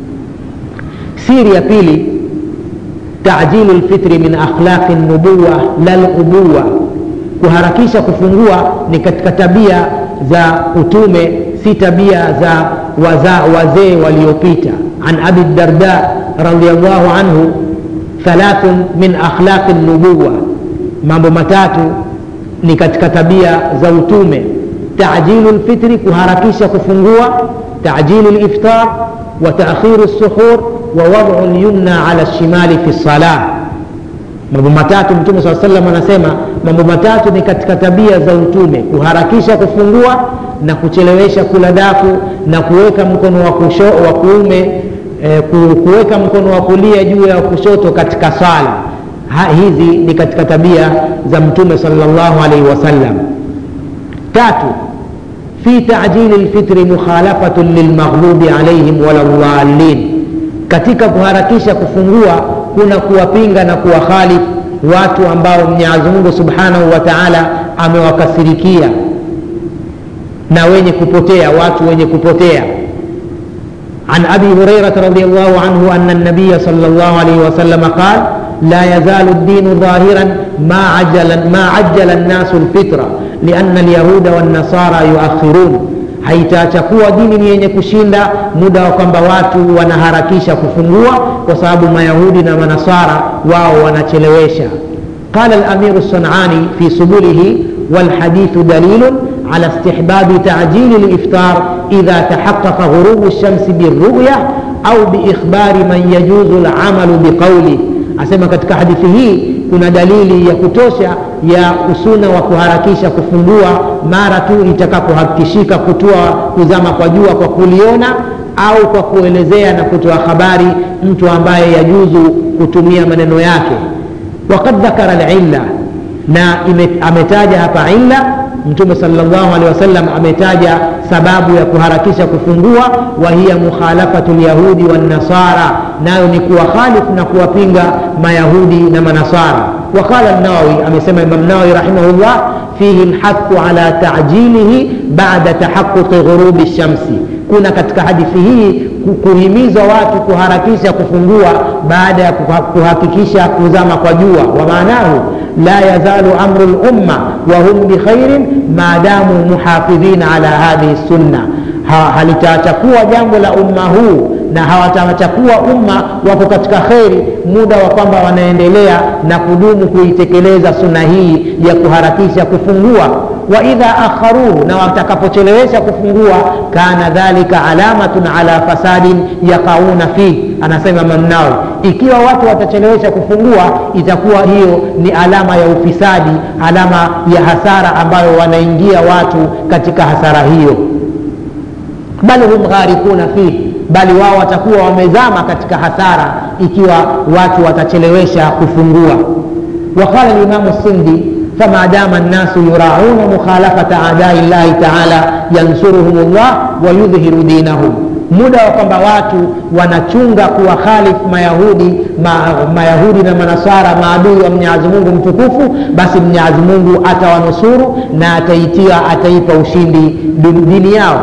siri ya pili tajilu lfitri min akhlaqi nubuwa la lubuwa kuharakisha kufungua ni katika tabia za utume si tabia za waza, wazee waliopita an abi darda radiallahu anhu thalathun min akhlaqi nubuwa mambo matatu ni katika tabia za utume tajilu lfitri kuharakisha kufungua tajilu liftar wa taakhiru lsuhur wa wadcu lyumna ala lshimali fi lsalah mambo matatu mtume saa salam anasema mambo matatu ni katika tabia za utume kuharakisha kufungua na kuchelewesha kula dafu na kuweka mkono wa, kusho, wa kuume eh, kuweka mkono wa kulia juu ya kushoto katika sala ha, hizi ni katika tabia za mtume salllahu alaihi wasallam tatu fi tajili lfitri mukhalafatun lilmaghlubi alaihim wala dhalin katika kuharakisha kufungua kuna kuwapinga na kuwakhalifu watu ambao mwenyezi mungu subhanahu wa taala amewakasirikia na wenye kupotea watu wenye kupotea عن ابي هريره رضي الله عنه ان النبي صلى الله عليه وسلم قال لا يزال الدين ظاهرا ما عجل ما عجل الناس الفطره لان اليهود والنصارى يؤخرون haitaachakuwa dini ni yenye kushinda muda wa kwamba watu wanaharakisha kufungua kwa sababu mayahudi na manasara wao wanachelewesha qala lamiru sanani fi subulihi walhadithu dalilun على استحباب تعجيل الإفطار إذا تحقق غروب الشمس بالرؤية أو بإخبار من يجوز العمل بقوله asema katika hadithi hii kuna dalili ya kutosha ya usuna wa kuharakisha kufungua mara tu itakapohakikishika kutoa kuzama kwa jua kwa kuliona au kwa kuelezea na kutoa habari mtu ambaye yajuzu kutumia maneno yake wakad dhakara lilla na ime, ametaja hapa illa mtume salllahu alehi wasallam ametaja sababu ya kuharakisha kufungua wa hiya mukhalafatu lyahudi wannasara nayo ni kuwakhalifu na kuwapinga mayahudi na manasara waqala nawawi amesema imam nawawi rahimahullah fihi lhathu ala tajilihi bada tahaquqi ghurubi lshamsi kuna katika hadithi hii kuhimizwa watu kuharakisha kufungua baada ya kuhakikisha kuzama kwa jua wa maanahu la yazalu amru lumma wahum bikhairin maadamu muhafidhina ala hadhihi sunna ha, halitachakuwa jambo la umma huu na hawatachakuwa umma wako katika kheri muda wa kwamba wanaendelea na kudumu kuitekeleza suna hii ya kuharakisha kufungua wa idha akharuhu na watakapochelewesha kufungua kana dhalika alamatun ala fasadin yaqauna fih anasema mamnawi ikiwa watu watachelewesha kufungua itakuwa hiyo ni alama ya ufisadi alama ya hasara ambayo wanaingia watu katika hasara hiyo bal hum gharikuna fihi bali wao watakuwa wamezama katika hasara ikiwa watu watachelewesha kufungua waqala limamu sindi fama dama nnasu yurauna mukhalafata adai llahi taala yansuruhum llah wayudhhiru dinahum muda wa kwamba watu wanachunga kuwakhalifu mayahudi ma, mayahudi na manasara maadui wa mwenyezi mungu mtukufu basi mwenyezi mungu atawanusuru na ataitia ataipa ushindi dini yao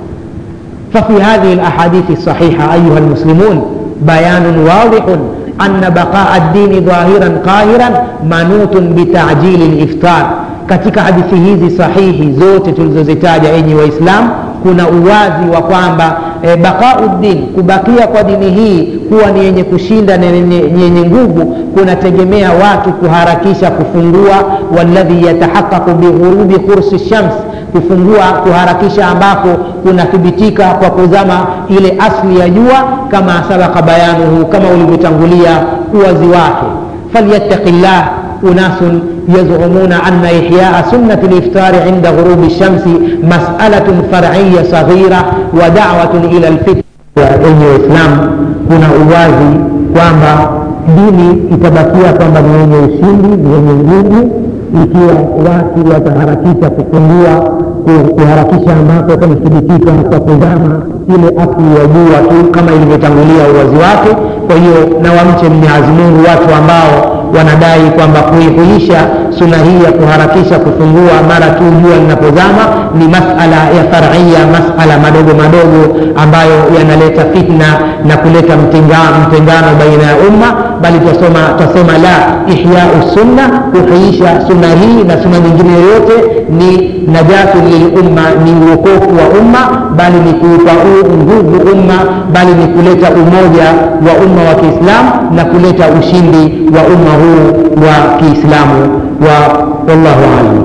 ففي هذه الأحاديث الصحيحة أيها المسلمون بيان واضح أن بقاء الدين ظاهرا قاهرا منوط بتعجيل الإفطار katika hadithi hizi sahihi zote tulizozitaja enyi waislamu kuna uwazi wa kwamba e, baqauddin kubakia kwa dini hii kuwa ni yenye kushinda na yenye nguvu kunategemea watu kuharakisha kufungua waladhi yatahaqaqu bighurubi kursi shams kufungua kuharakisha ambako kunathibitika kwa kuzama ile asli ya jua kama sabaka bayanuhu kama ulivyotangulia uwazi wake falyattaqi llah unasun يزعمون أن إحياء سنة الإفطار عند غروب الشمس مسألة فرعية صغيرة ودعوة إلى الفطر yenye Uislamu kuna uwazi kwamba dini itabakia kwamba ni yenye ushindi, ni yenye nguvu ikiwa watu wataharakisha kufungua kuharakisha ambako kumethibitika kwa kuzama ile asli ya jua tu kama ilivyotangulia uwazi wake. Kwa hiyo na wamche Mwenyezi Mungu watu ambao wanadai kwamba kuihuisha suna hii ya kuharakisha kufungua mara tu jua linapozama ni masala ya faria, masala madogo madogo ambayo yanaleta fitna na kuleta mtengano, mtengano baina ya umma, bali twasoma twasema la ihyau sunna, kuhuisha sunna hii na sunna nyingine yoyote ni najatu lilumma, ni uokofu wa umma, bali ni kuupa nguvu umma, bali ni kuleta umoja wa umma wa Kiislamu na kuleta ushindi wa umma huu wa Kiislamu wa wallahu alam.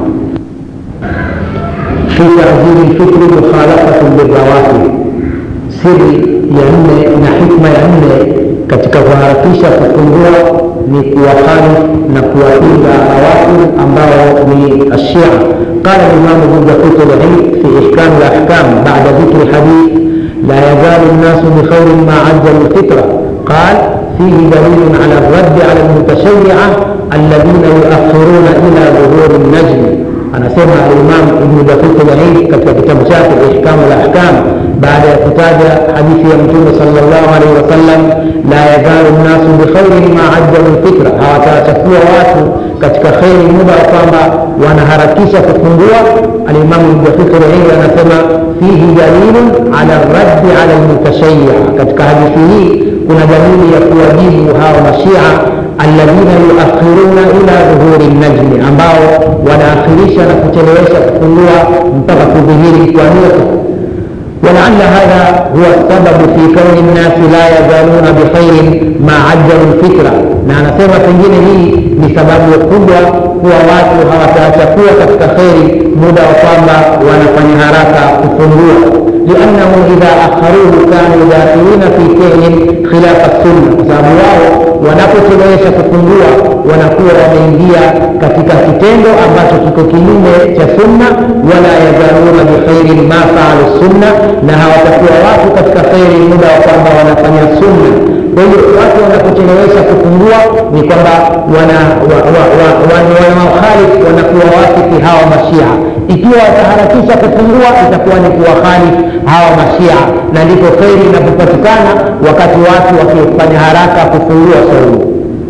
fi taajili lfitri mukhalafatu lirawatib, siri ya nne na hikma ya nne katika kuharakisha kufungua ni kuwakhalif na kuwapinga watu ambao ni ashia. Qala limamu Ibn Daqiq al-Eid fi ihkam al-ahkam ba'da dhikri hadith la yazalu an-nasu bi khairin ma ajjalu al-fitra qal فيه دليل على الرد على المتشيعة الذين يؤخرون إلى ظهور النجم anasema Imam Ibn Daqiq al-Eid katika kitabu chake Ihkamu al-Ahkam baada ya kutaja hadithi ya Mtume sallallahu alaihi wasallam, la yazalu nnasu bikhairin ma ajjalu lfitra, hawatawachakuwa watu katika kheri muda wa kwamba wanaharakisha kufungua. Alimamu Ibn Daqiq al-Eid anasema fihi dalilun ala raddi ala lmutashayia, katika hadithi hii kuna dalili ya kuwajibu hawa mashia alladhina yuakhiruna ila dhuhuri najmi, ambao wanaakhirisha na kuchelewesha kufungua mpaka kudhihiri kwa nyota. ولعل هذا هو السبب في كون الناس لا يزالون بخير ما عجلوا الفكرة na anasema pengine hii ni sababu kubwa kuwa watu hawataacha kuwa katika kheri muda wa kwamba wanafanya haraka kufungua liannahu idha akharuhu kanu dakhilina fi fi'lin khilafa sunna, kwa sababu wao wanapochelewesha kufungua wanakuwa wameingia katika kitendo ambacho kiko kinyume cha sunna. Wala yazaluna bikhairin ma faalu sunna, na hawatakuwa watu katika kheri muda wa kwamba wanafanya sunna. Kwa hiyo watu wanapochelewesha kufungua ni kwamba wanawakhalifu wanakuwa wasiki hawa mashia. Ikiwa wataharakisha kufungua itakuwa ni kuwakhalifu hawa mashia, na ndipo kheri inapopatikana wakati watu wakifanya haraka kufungua saumu.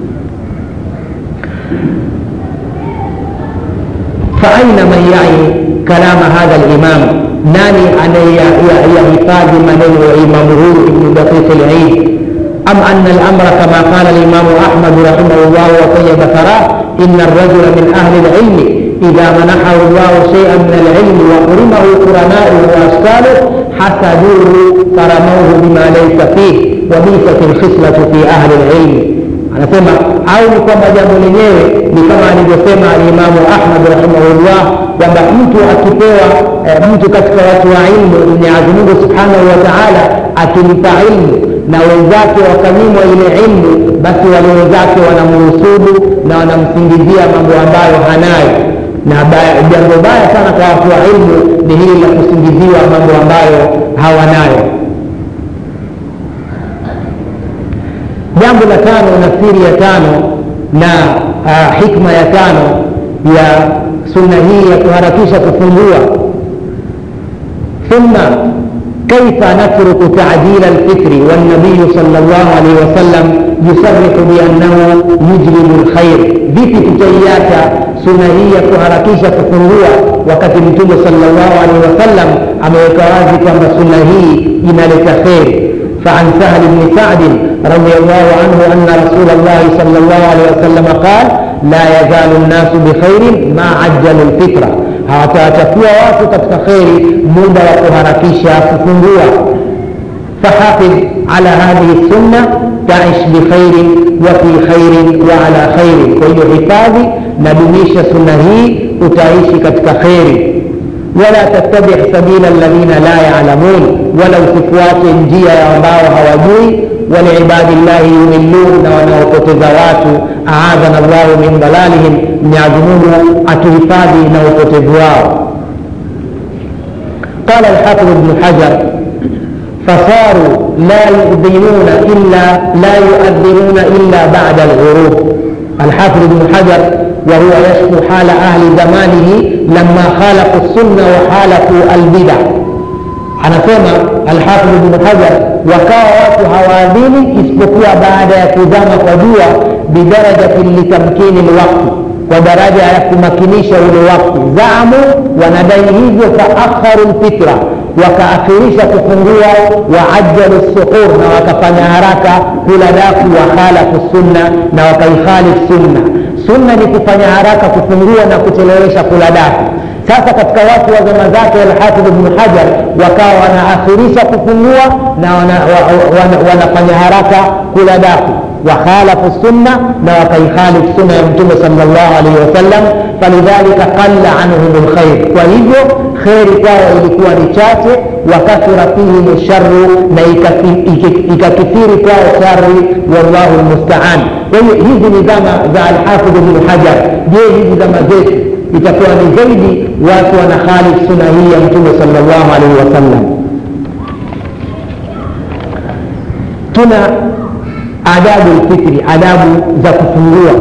faaina man yai kalama hadha limam, nani anayeyahifadhi maneno ya imamu huyu Ibnu Daqiq al-Eid أم أن الأمر كما قال الإمام أحمد رحمه الله وطيب ثراه إن الرجل من أهل العلم إذا منحه الله شيئا من العلم وحرمه قرناؤه وأشكاله حسدوه فرموه بما ليس فيه وبيست الخصلة في أهل العلم anasema au ni kwamba jambo lenyewe ni kama alivyosema alimamu Ahmad rahimahullah kwamba mtu akipewa e, mtu katika watu wa ilmu Mwenyezi Mungu subhanahu wa taala akimpa ilmu na wenzake wakanyimwa ile ilmu, basi wale wenzake wanamuhusudu na wanamsingizia mambo ambayo hanayo. Na jambo baya sana kwa watu wa ilmu ni hili la kusingiziwa mambo ambayo hawanayo. Jambo la tano na siri ya tano na uh, hikma ya tano ya sunna hii ya kuharakisha kufungua ثم كيف نترك تعجيل الفطر والنبي صلى الله عليه وسلم يصرح بأنه يجلب الخير vipi tutaiacha suna hii ya kuharakisha kufungua wakati mtume sallallahu alaihi wasallam ameweka wazi kwamba suna hii inaleta kheri فعن سهل بن سعد رضي الله عنه أن رسول الله صلى الله عليه وسلم قال لا يزال الناس بخير ما عجلوا الفطرة hawatawatakuwa watu katika kheri muda wa kuharakisha kufungua fahafidh ala hadhihi sunna taish bikhairin wa fi khairin wa ala khairin kwa hiyo hifadhi na dumisha sunna hii utaishi katika kheri wala tattabi sabila alladhina la yalamun wala usifuate njia ya ambao hawajui walibadi llahi yumillun na wanaopoteza watu aadhana llahu min dalalihim mwenyezi mungu atuhifadhi na upotevu wao قال الحافظ ابن حجر فصاروا لا يؤذنون إلا لا يؤذنون إلا بعد الغروب الحافظ ابن حجر وهو يشكو حال أهل زمانه لما خالفوا السنة وخالفوا البدع anasema alhafidh ibnu hajar wakawa watu hawaadhini isipokuwa baada ya kuzama kwa jua bidarajatin litamkini lwakti kwa daraja ya kumakinisha ule wakti zaamu wanadai hivyo faakharu lfitra wakaakhirisha kufungua waajjalu suhur na wakafanya haraka kula daku wakhalafu sunna na wakaikhalif sunna sunna ni kufanya haraka kufungua na kuchelewesha kula daku sasa katika watu wa zama zake alhafidh ibnu hajar wakawa wanaakhirisha kufungua na wana, wa, wana, wanafanya haraka kula daku wakhalafu sunna na wakaikhalif sunna ya mtume salllah alaihi wasallam falidhalika qalla anhum lkhair kwa hivyo kheri kwao ilikuwa ni chache wakathura fihim sharu na ikakithiri kwao shari wallahu lmustaan kwa hiyo hizi ni zama za alhafidh ibnu hajar je hizi zama zetu itakuwa ni zaidi watu wanakhalif suna hii ya mtume salllahu alaihi wasallam tuna adabu lfitri adabu za kufungua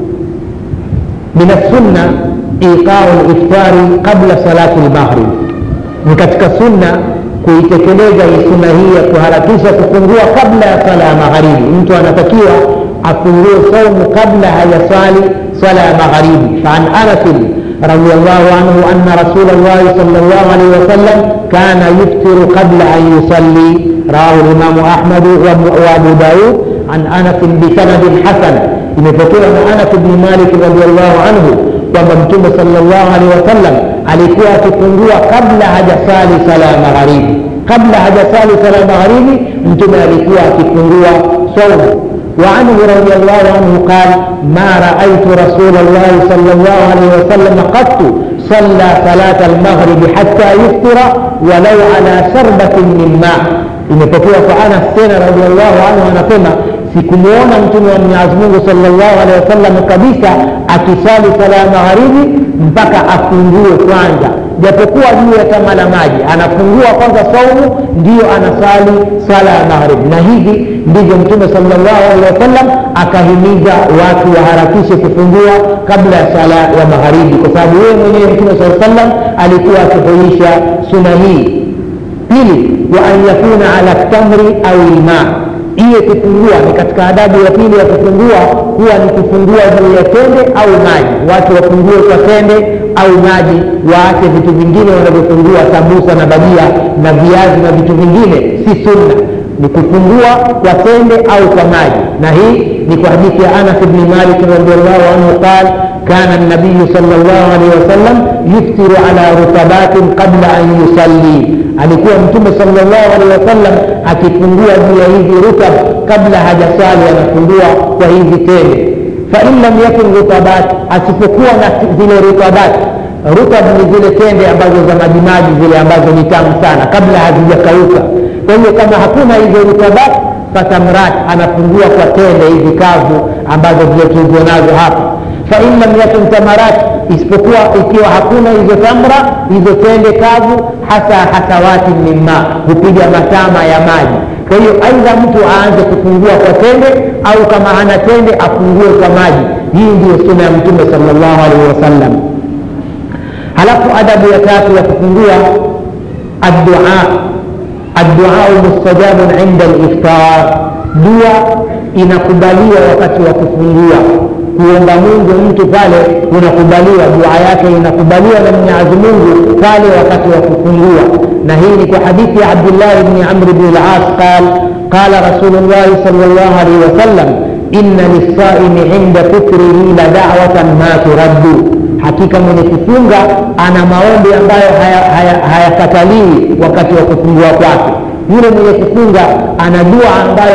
min assunna iqau liftari qabla salati lmaghrib ni katika sunna kuitekeleza hii sunna hii ya kuharakisha kufungua kabla ya sala ya magharibi mtu anatakiwa afungue saumu kabla hajasali sala ya magharibi faan anasin رضي الله عنه أن رسول الله صلى الله عليه وسلم كان يفطر قبل أن يصلي رواه الإمام أحمد وأبو داود عن أنس بسند حسن imepokewa na anas bni malik radiallahu anhu kwamba mtume salllah alehi wasallam alikuwa akifungua kabla hajasali sala ya magharibi kabla hajasali sala ya magharibi mtume alikuwa akifungua saumu وعنه رضي الله عنه قال ما رأيت رسول الله صلى الله عليه وسلم قط صلى صلاة المغرب حتى يفطر ولو على شربة من ماء imepokewa kwa anas tena radiallahu anhu anasema sikumwona mtume wa mwenyezi mungu salllahu alehi wasallam kabisa akisali sala ya magharibi mpaka afungue kwanza japokuwa juu ya tama la maji anafungua kwanza saumu ndiyo anasali sala ya magharibi na hivi ndivyo mtume salllahu alehi wasallam akahimiza watu waharakishe kufungua kabla ya sala ya magharibi kwa sababu yeye mwenyewe mtume saa sallam alikuwa akihuisha suna hii pili wa an yakuna ala tamri au lmaa iye kufungua ni katika adabu ya pili ya kufungua huwa ni kufungua juu ya tende au maji watu wafungue kwa tende au maji waache vitu vingine wanavyofungua sambusa na bajia na viazi na vitu vingine si sunna ni kufungua kwa tende au kwa maji na hii ni kwa hadithi ya anas bni malik radiallahu anhu qal kana nabiyu sal llahu alehi wasallam yuftiru ala rutabatin qabla an yusalli alikuwa mtume salllahu alehi wasallam akifungua juu ya hizi rutab kabla hajasali anafungua kwa hizi tende fain lam yakun rutabat asipokuwa na zile rutabat rutab ni zile tende ambazo za majimaji zile ambazo ni tamu sana kabla hazijakauka kwa hiyo kama hakuna hizo rutabat fatamrat anafungua kwa tende hizi kavu ambazo vile tulizo nazo hapa fain lam yakun tamarat isipokuwa ikiwa hakuna hizo tamra hizo tende kavu hasa hasawati mimma hupiga matama ya maji kwa hiyo aidha mtu aanze kufungua kwa tende au kama ana tende afungue kwa maji hii ndiyo suna ya mtume salllahu alaihi wasallam halafu adabu ya tatu ya kufungua addua adduau mustajabun inda liftar dua inakubaliwa wakati wa kufungua kuomba mungu mtu pale unakubaliwa dua yake inakubaliwa na mwenyezi mungu pale wakati wa kufungua na hii ni kwa hadithi ya abdillahi bni amri bni las qal qala rasulullahi sal llah alaihi wasallam inna lissaimi inda fikrihi la dawatan ma turaddu hakika mwenye kufunga ana maombi ambayo hayakataliwi haya, haya wakati wa kufungua kwake yule mwenye kufunga ana dua ambayo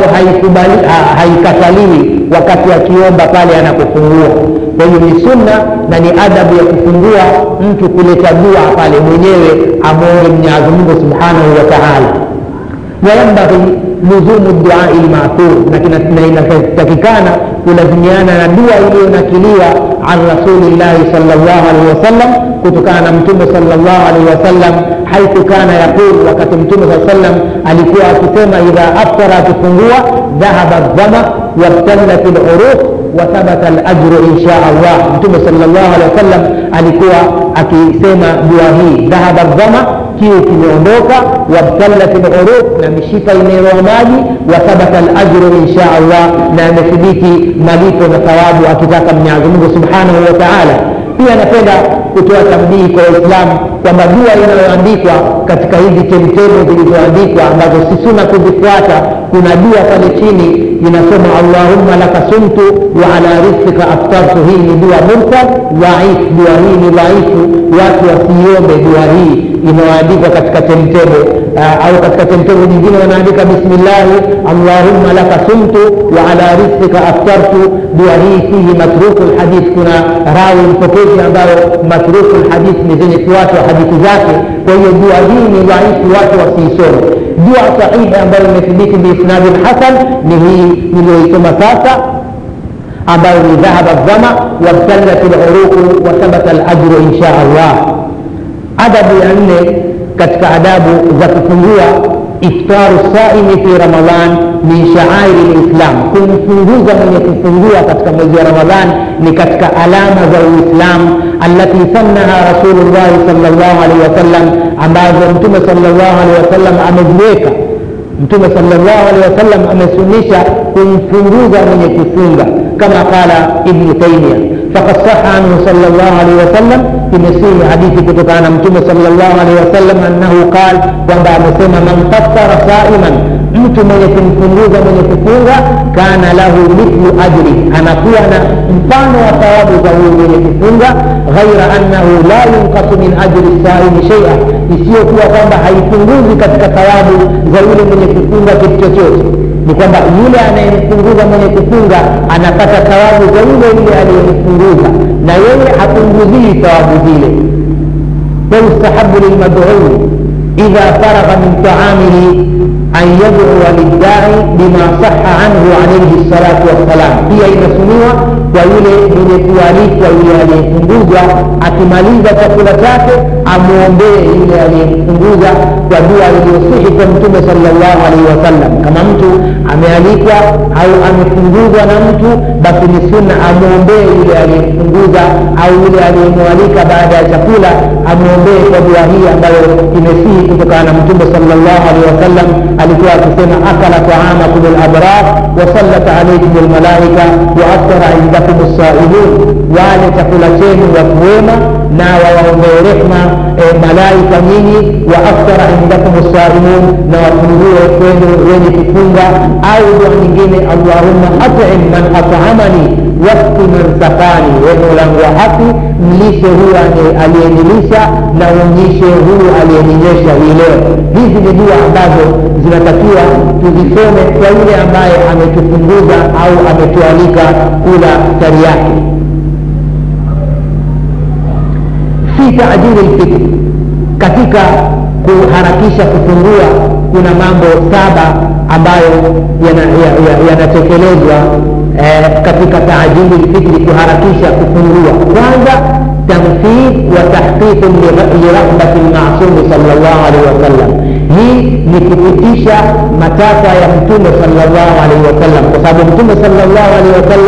haikataliwi ha, wakati akiomba pale anapofungua kwa hiyo ni sunna na ni adabu ya kufungua mtu kuleta dua pale mwenyewe amwombe mwenyezi mungu subhanahu wa taala wayambaghi luzumu duai lmathur na inatakikana kulazimiana na dua iliyonakiliwa an rasulillahi salllah alaihi wasallam kutokana na mtume salllah alaihi wasallam haithu kana yaqul wakati mtume saa sallam alikuwa akisema idha aftara akifungua dhahaba dhama wabtallat luruq wathabata lajru insha allah mtume salllah alehi wasallam alikuwa akisema dua hii dhahaba dhama kiu kimeondoka wabtallat luruq na mishipa imeroa maji wathabata lajru insha allah na amethibiti malipo na thawabu akitaka mwenyezi mungu subhanahu wa taala pia napenda kutoa tambihi kwa waislamu kwamba dua inayoandikwa katika hizi temtemo zilizoandikwa ambazo si suna kuzifuata kuna dua pale chini inasoma allahumma laka sumtu wa ala rizqika aftartu hii ni dua mursal dhaif dua hii ni dhaifu watu wasiiombe dua hii inayoandikwa katika temtemo uh, au katika temtemo nyingine wanaandika bismillahi allahumma laka sumtu wa ala rizqika aftartu dua hii fihi matruku lhadith kuna rawi mpokezi ambayo matruku lhadith ni zenye kuachwa hadithi zake kwa hiyo dua hii ni dhaifu watu wasiisome dua sahihi ambayo imethibiti biisnadi lhasan ni hii niliyoisoma sasa ambayo ni dhahaba dhama wabtallat luruqu wathabata lajru insha allah adabu ya nne katika adabu za kufungua iftaru saimi fi ramadan min shaairi lislam kumfunguza mwenye kufungua katika mwezi wa ramadan ni katika alama za uislam alati sannaha rasulullahi salllah alaihi wasallam ambazo mtume salllah alaihi wasallam ameziweka mtume salllah alehi wasallam amesunisha kumfunguza mwenye kufunga kama qala ibnu taimia fakad saha anhu salllah alaihi wasallam imesihi hadithi kutokana na mtume salllah alaihi wasallam annahu qal kwamba amesema man fattara saiman mtu mwenye kumfunguza mwenye kufunga kana lahu mithlu ajri anakuwa na mfano wa thawabu za huyu mwenye kufunga ghaira annahu la yunkasu min ajri saimi sheia isiyokuwa kwamba haipunguzi katika thawabu za yule mwenye kufunga kitu chochote ni kwamba yule anayemfunguza mwenye kufunga anapata thawabu za yule yule aliyemfunguza na yeye hapunguzii thawabu zile wayustahabu lilmadui idha faragha min taamihi an yadua liddai bima saha anhu alaihi salatu wassalam pia inasuniwa kwa yule mwenye kualikwa yule aliyemfunguza akimaliza chakula chake amwombee yule aliyemfunguza kwa dua iliyosihi kwa mtume salllahu alaihi wasallam kama mtu amealikwa au amefunguzwa na mtu basi ni sunna amwombee yule aliyemfunguza au yule aliyemwalika baada ya chakula amwombee kwa dua hii ambayo imesihi kutokana na mtume salllahu alaihi wasallam alikuwa akisema akala taamakum labrar wasallat alaikum lmalaika waaftara indakum lsaimun wale chakula chenu watu wema na wawaombee rehma e, malaika nyinyi waaftara indakum lsaimun na wafungue kwenu wenye kufunga au dua nyingine allahumma atim man atamani wakti man sakani we molangu wa haki mlishe huyu aliyenilisha na uonyeshe huyu aliyeninyesha hii leo hizi ni dua ambazo zinatakiwa tuzisome kwa yule ambaye ametufunguza au ametualika kula tari yake fi taajili lfitri katika kuharakisha kufungua kuna mambo saba ambayo yanatekelezwa ya, ya, ya eh, katika taajili lfitri kuharakisha kufungua kwanza tamthil wa tahqiqu liraghbati lmasumi sal llahu alaihi wasallam hii ni kupitisha matakwa ya mtume salllahu alaihi wasallam kwa sababu mtume salllahu alaihi wasallam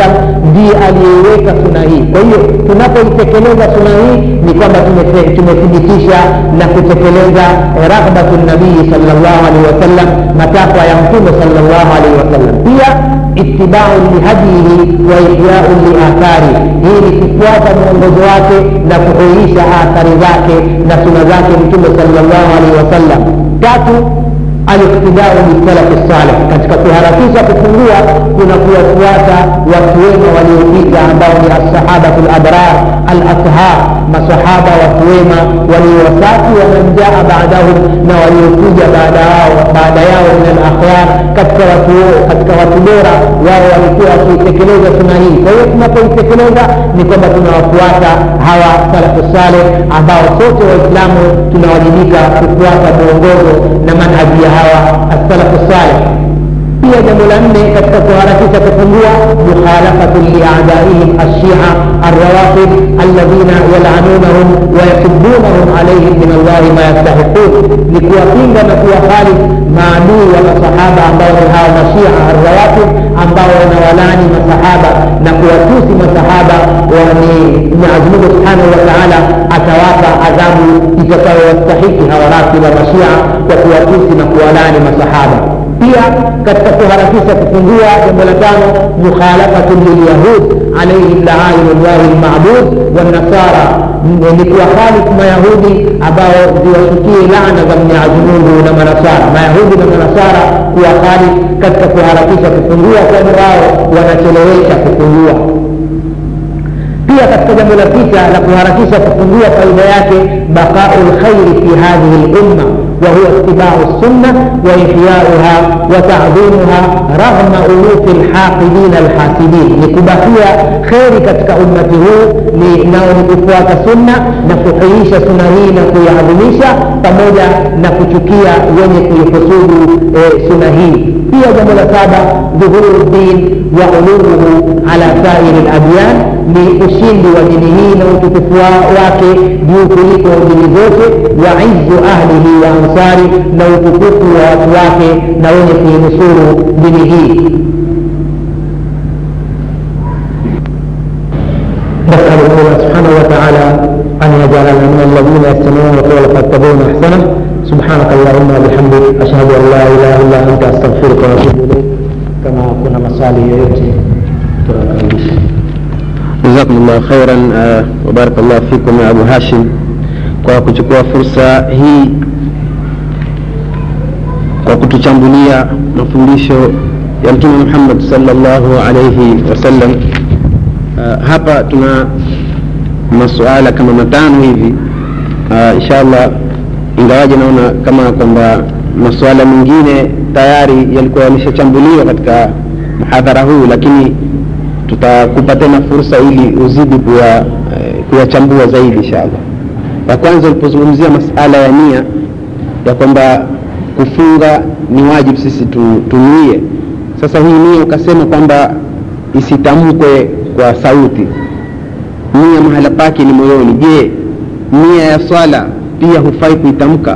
ndiye aliyeiweka suna hii kwa hiyo tunapoitekeleza suna hii ni kwamba tumethe- tumethibitisha na kutekeleza raghbatu nabii salllahu alaihi wasallam matakwa ya mtume salllahu alaihi wasallam pia itibau lihadihi wa ihyau liathari hii ni kufuata mwongozo wake na kuhuisha athari zake na suna zake mtume salllahu alaihi wasallam tatu aliktidau bisalafi saleh katika kuharakisha kufungua kuna kuwafuata watu wema waliopita ambao ni assahabatu labrar alathhar masahaba watu wema waliowasafi wamanjaa baadahum na waliokuja baada yao baada yao min alakhyar katika watu katika watu bora wao walikuwa wakiitekeleza suna hii kwa hiyo tunapoitekeleza ni kwamba tunawafuata hawa salafu saleh ambao sote waislamu tunawajibika kufuata mwongozo na manhaji ya hawa assalafu saleh pia jambo la nne katika kuharakisha kufungua mukhalafatu liadaihim alshia alrawafid alladhina yalanunahum wayasubunahum alaihim min allahi ma yastahiqun ni kuwapinga na kuwakhalif maadui wa masahaba ambao ni hawa mashia alrawafid ambao wanawalani masahaba na kuwatusi masahaba ni mwenyezi mungu subhanahu wa taala atawapa adhabu itakayowastahiki hawa rafida mashia kwa kuwatusi na kuwalani masahaba pia katika kuharakisha kufungua jambo la tano mukhalafatu lilyahud alaihim laainu llahi lmabud wanasara ni kuwakhalifu mayahudi ambao ziwashukie laana za mwenyezi mungu na manasara mayahudi na manasara kuwakhalifu katika kuharakisha kufungua kwani wao wanachelewesha kufungua pia katika jambo la sita la kuharakisha kufungua faida yake baqau lkhairi fi hadhihi lumma وهو اتباع السنة وإحياؤها وتعظيمها رغم ألوف الحاقدين الحاسدين لكبكيا خير كتك أمته لنao ni kufuata sunna na kuhuisha sunna hii na kuiadhimisha pamoja na kuchukia wenye kuihusudu e, sunna hii pia jambo la saba dhuhuru ddin wa uluruhu ala sairi ladyan ni ushindi wa dini hii na utukufu wake juu kuliko dini zote wa izu ahlihi wa ansari na utukufu wa watu wake na wenye kuinusuru dini hii نسأل الله سبحانه وتعالى أن يجعلنا من الذين يستمعون القول فيتبعون أحسنه سبحانك اللهم وبحمدك أشهد أن لا إله إلا أنت أستغفرك وأتوب إليك كما كنا مصالي يأتي تراكم جزاكم الله خيرا uh, وبارك الله فيكم ya Abu Hashim kwa kuchukua fursa hii kwa kutuchambulia mafundisho ya Mtume Muhammad sallallahu alayhi wasallam. Uh, hapa tuna masuala kama matano hivi uh, inshallah, ingawaje naona kama kwamba masuala mengine tayari yalikuwa yameshachambuliwa katika mhadhara huu, lakini tutakupa tena fursa ili uzidi kuya kuyachambua zaidi inshallah. Ya kwanza ulipozungumzia masala ya nia ya kwamba kufunga ni wajibu sisi tu, tunuie. Sasa hii nia ukasema kwamba isitamkwe kwa sauti, nia mahala pake ni moyoni. Je, nia ya swala pia hufai kuitamka?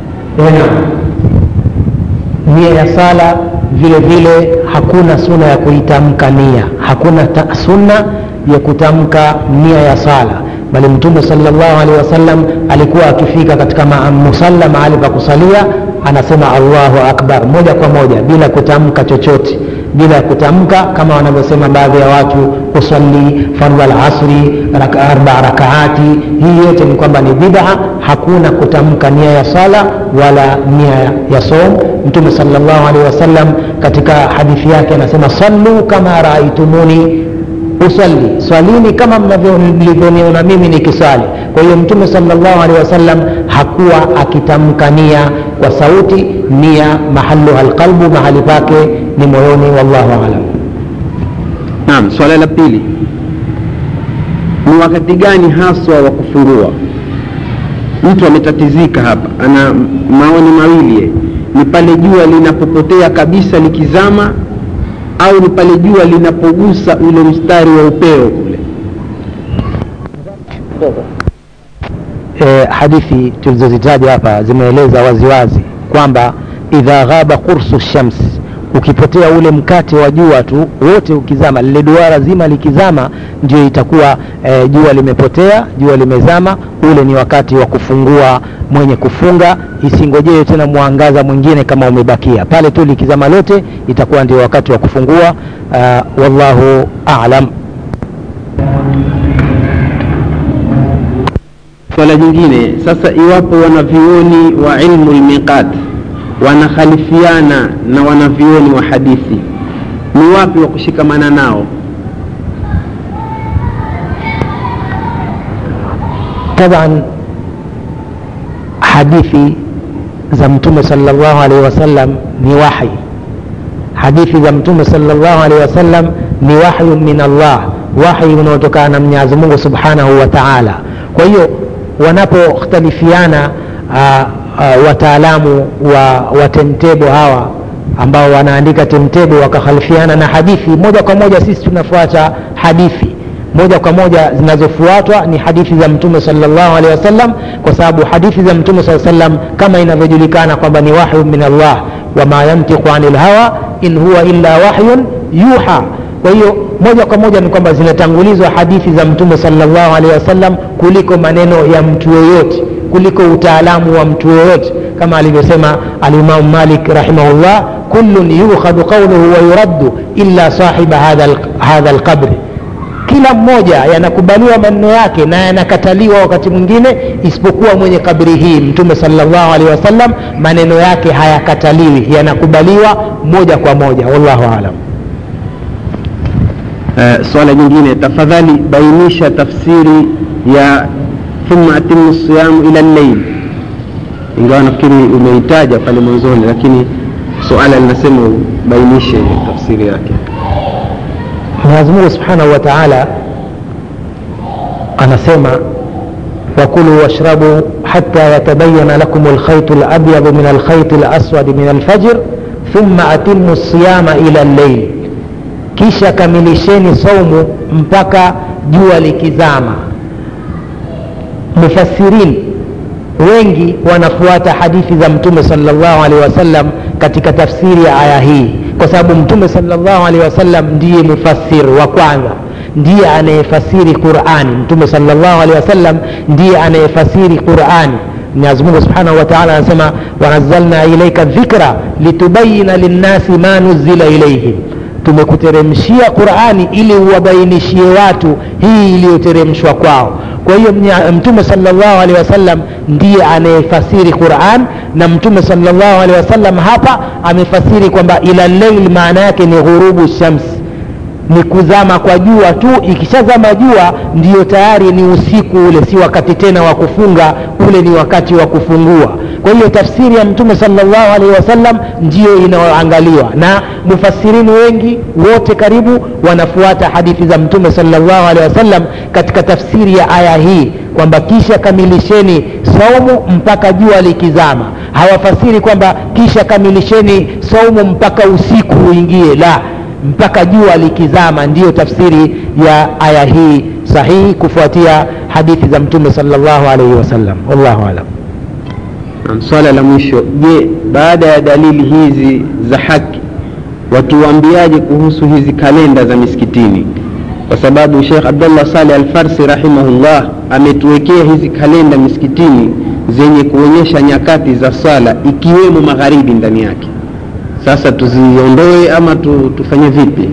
nia ya sala vile vile hakuna suna ya kuitamka nia hakuna ta, sunna ya kutamka nia ya sala bali mtume salllahu alehi wasallam alikuwa akifika katika musalla mahali pa kusalia anasema allahu akbar moja kwa moja bila kutamka chochote bila kutamka kama wanavyosema baadhi ya watu kusali fardhu alasri raka, arba rakaati hii yote ni kwamba ni bid'a hakuna kutamka nia ya sala wala nia ya som mtume salllahu alehi wasallam katika hadithi yake anasema sallu kama raaitumuni usalli swalini kama mlivyoniona mimi nikisali kwa hiyo mtume salllahu alehi wasallam hakuwa akitamka nia kwa sauti nia mahaluha lqalbu mahali pake ni moyoni wallahu alam Naam, swala la pili ni wakati gani haswa wa kufungua? Mtu ametatizika hapa, ana maoni mawili ye. ni pale jua linapopotea kabisa likizama, au ni pale jua linapogusa ule mstari wa upeo kule. e, hadithi tulizozitaja hapa zimeeleza waziwazi kwamba idha ghaba qursu shams ukipotea ule mkate wa jua tu wote ukizama lile duara zima likizama ndio itakuwa e, jua limepotea jua limezama ule ni wakati wa kufungua mwenye kufunga isingojee tena mwangaza mwingine kama umebakia pale tu likizama lote itakuwa ndio wakati wa kufungua uh, wallahu alam swala jingine sasa iwapo wanavyuoni wa ilmu lmiqat wanakhalifiana na wanavyuoni wa hadithi ni wapi wa kushikamana nao taban hadithi za mtume salllahu alaihi wasallam ni wahi hadithi za mtume salllahu alaihi wasallam ni wahyu min allah wahi unaotokana na mwenyezi mungu subhanahu wa taala kwa hiyo wanapokhtalifiana uh, uh, wataalamu wa, wa temtebo hawa ambao wanaandika temtebo wakakhalifiana na hadithi moja kwa moja sisi tunafuata hadithi moja kwa moja zinazofuatwa ni hadithi za mtume salllahu alehi wasallam kwa sababu hadithi za mtume saa sallam kama inavyojulikana kwamba ni wahyu min allah wama yantiqu ani lhawa in huwa illa wahyun yuha kwa hiyo moja kwa moja ni kwamba zinatangulizwa hadithi za mtume salllahu alehi wasallam kuliko maneno ya mtu yoyote kuliko utaalamu wa mtu yoyote kama alivyosema alimamu malik rahimahullah kullun yukhadhu qauluhu wa yuraddu illa sahiba hadha lqabri kila mmoja yanakubaliwa maneno yake na yanakataliwa wakati mwingine isipokuwa mwenye kabri hii mtume salllahu alehi wasallam maneno yake hayakataliwi yanakubaliwa moja kwa moja wallahu alam uh, swala jingine tafadhali bainisha tafsiri ya thumma atimu siyamu ila lleil ingawa nafikiri umeitaja pale mwanzoni lakini suala linasema ubainishe tafsiri yake mwenyezi mungu subhanahu wa taala anasema wakulu washrabu hata yatabayana lakum lkhaitu labyadu min alkhaiti laswadi min alfajr thumma atimu siyama ila lleil kisha kamilisheni saumu mpaka jua likizama mufassirin wengi wanafuata hadithi za mtume salllahu alehi wasallam katika tafsiri ya aya hii kwa sababu mtume salllahu alehi wasallam ndiye mufassir wa kwanza ndiye anayefasiri qurani mtume salllahu alehi wasallam ndiye anayefasiri qurani mwenyezi mungu subhanahu wa taala anasema wanazalna ilaika dhikra litubayina linnasi ma nuzila ilaihim tumekuteremshia qurani ili uwabainishie watu hii iliyoteremshwa kwao kwa hiyo mtume salllahu alehi wasallam ndiye anayefasiri quran na mtume salllahu alehi wasallam hapa amefasiri kwamba ila leil maana yake ni ghurubu shamsi ni kuzama kwa jua tu ikishazama jua ndiyo tayari ni usiku ule si wakati tena wa kufunga ule ni wakati wa kufungua kwa hiyo tafsiri ya mtume salllahu alaihi wasallam ndiyo inayoangaliwa na mufasirini wengi wote karibu wanafuata hadithi za mtume salllahu alehi wasallam katika tafsiri ya aya hii kwamba kisha kamilisheni saumu mpaka jua likizama hawafasiri kwamba kisha kamilisheni saumu mpaka usiku uingie la mpaka jua likizama ndiyo tafsiri ya aya hii sahihi kufuatia hadithi za mtume salllahu alaihi wasallam wallahu alam swala la mwisho je baada ya dalili hizi za haki watuambiaje kuhusu hizi kalenda za misikitini kwa sababu shekh abdullah saleh alfarsi rahimahullah ametuwekea hizi kalenda misikitini zenye kuonyesha nyakati za swala ikiwemo magharibi ndani yake sasa tuziondoe ama tu, tufanye vipi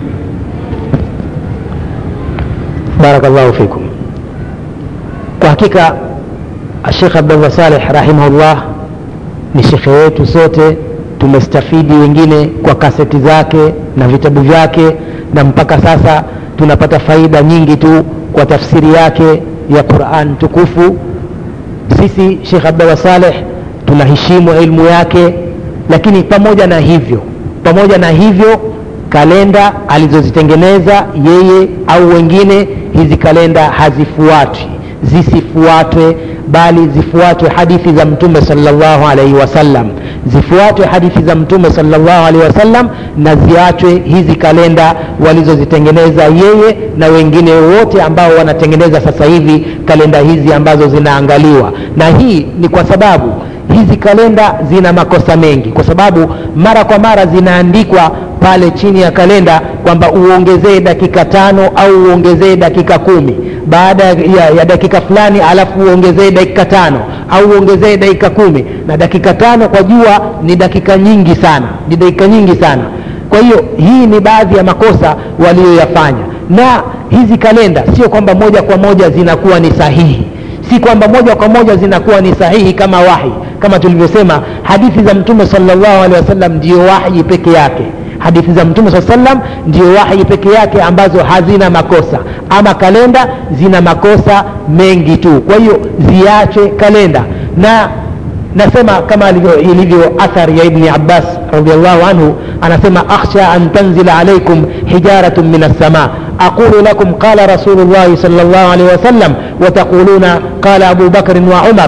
barakallahu fikum kwa hakika shekh abdullah saleh rahimahullah ni shekhe wetu sote tumestafidi wengine kwa kaseti zake na vitabu vyake na mpaka sasa tunapata faida nyingi tu kwa tafsiri yake ya quran tukufu sisi shekh abdullah saleh tunaheshimu ilmu yake lakini pamoja na hivyo pamoja na hivyo kalenda alizozitengeneza yeye au wengine hizi kalenda hazifuatwi zisifuatwe bali zifuatwe hadithi za mtume salllahu alaihi wasallam zifuatwe hadithi za mtume salllahu alaihi wasallam na ziachwe hizi kalenda walizozitengeneza yeye na wengine wote ambao wanatengeneza sasa hivi kalenda hizi ambazo zinaangaliwa na hii ni kwa sababu hizi kalenda zina makosa mengi kwa sababu mara kwa mara zinaandikwa pale chini ya kalenda kwamba uongezee dakika tano au uongezee dakika kumi baada ya, ya dakika fulani alafu uongezee dakika tano au uongezee dakika kumi na dakika tano kwa jua ni dakika nyingi sana ni dakika nyingi sana kwa hiyo hii ni baadhi ya makosa waliyoyafanya na hizi kalenda sio kwamba moja kwa moja zinakuwa ni sahihi si kwamba moja kwa moja zinakuwa ni sahihi kama wahi kama tulivyosema hadithi za mtume salllahu alehi wasallam ndio wahi peke yake hadithi za mtume saa salam ndio wahi peke yake ambazo hazina makosa ama kalenda zina makosa mengi tu kwa hiyo ziache kalenda na nasema kama ilivyo athar ya ibni abbas radiallahu anhu anasema akhsha an tanzila alaikum hijaratun min alsama aqulu lakum qala rasulu llahi sal llahu alaihi wasallam wataquluna qala abu bakrin wa umar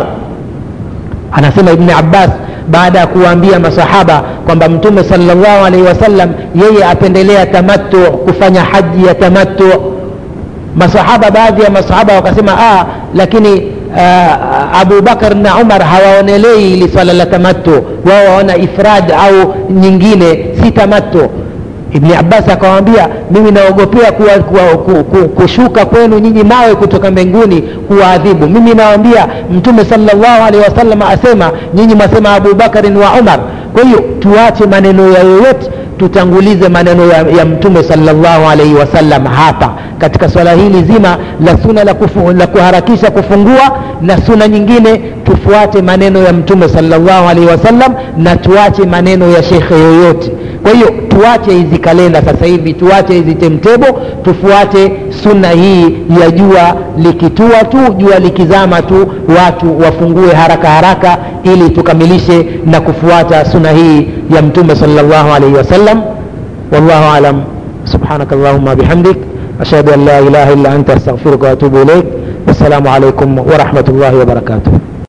anasema ibni abbas baada ya kuwaambia masahaba kwamba mtume salllahu alaihi wasallam yeye apendelea tamattu kufanya haji ya tamattu masahaba baadhi ya masahaba wakasema ah, lakini uh, abu bakar na umar hawaonelei ili swala la tamattu wao waona ifrad au nyingine si tamattu ibni abbas akawambia mimi naogopea kuwa, kuwa, ku, ku, kushuka kwenu nyinyi mawe kutoka mbinguni kuwaadhibu mimi nawambia mtume salllahu alehi wasallam asema nyinyi mwasema abubakarin wa umar kwa hiyo tuache maneno ya yoyote tutangulize maneno ya, ya mtume salllahu alaihi wasallam hapa katika swala hili zima la suna la, kufu, la kuharakisha kufungua na suna nyingine tufuate maneno ya mtume salllahu alaihi wasallam na tuache maneno ya shekhe yoyote kwa hiyo tuache hizi kalenda sasa hivi tuache hizi temtebo tufuate sunna hii ya jua likitua tu jua likizama tu watu wafungue haraka haraka ili tukamilishe na kufuata sunna hii ya mtume salllahu alaihi wasallam wallahu alam subhanak allahuma bihamdik ashhadu an la ilaha illa anta astaghfiruka waatubu ilaik wassalamu alaikum warahmatullahi wabarakatuh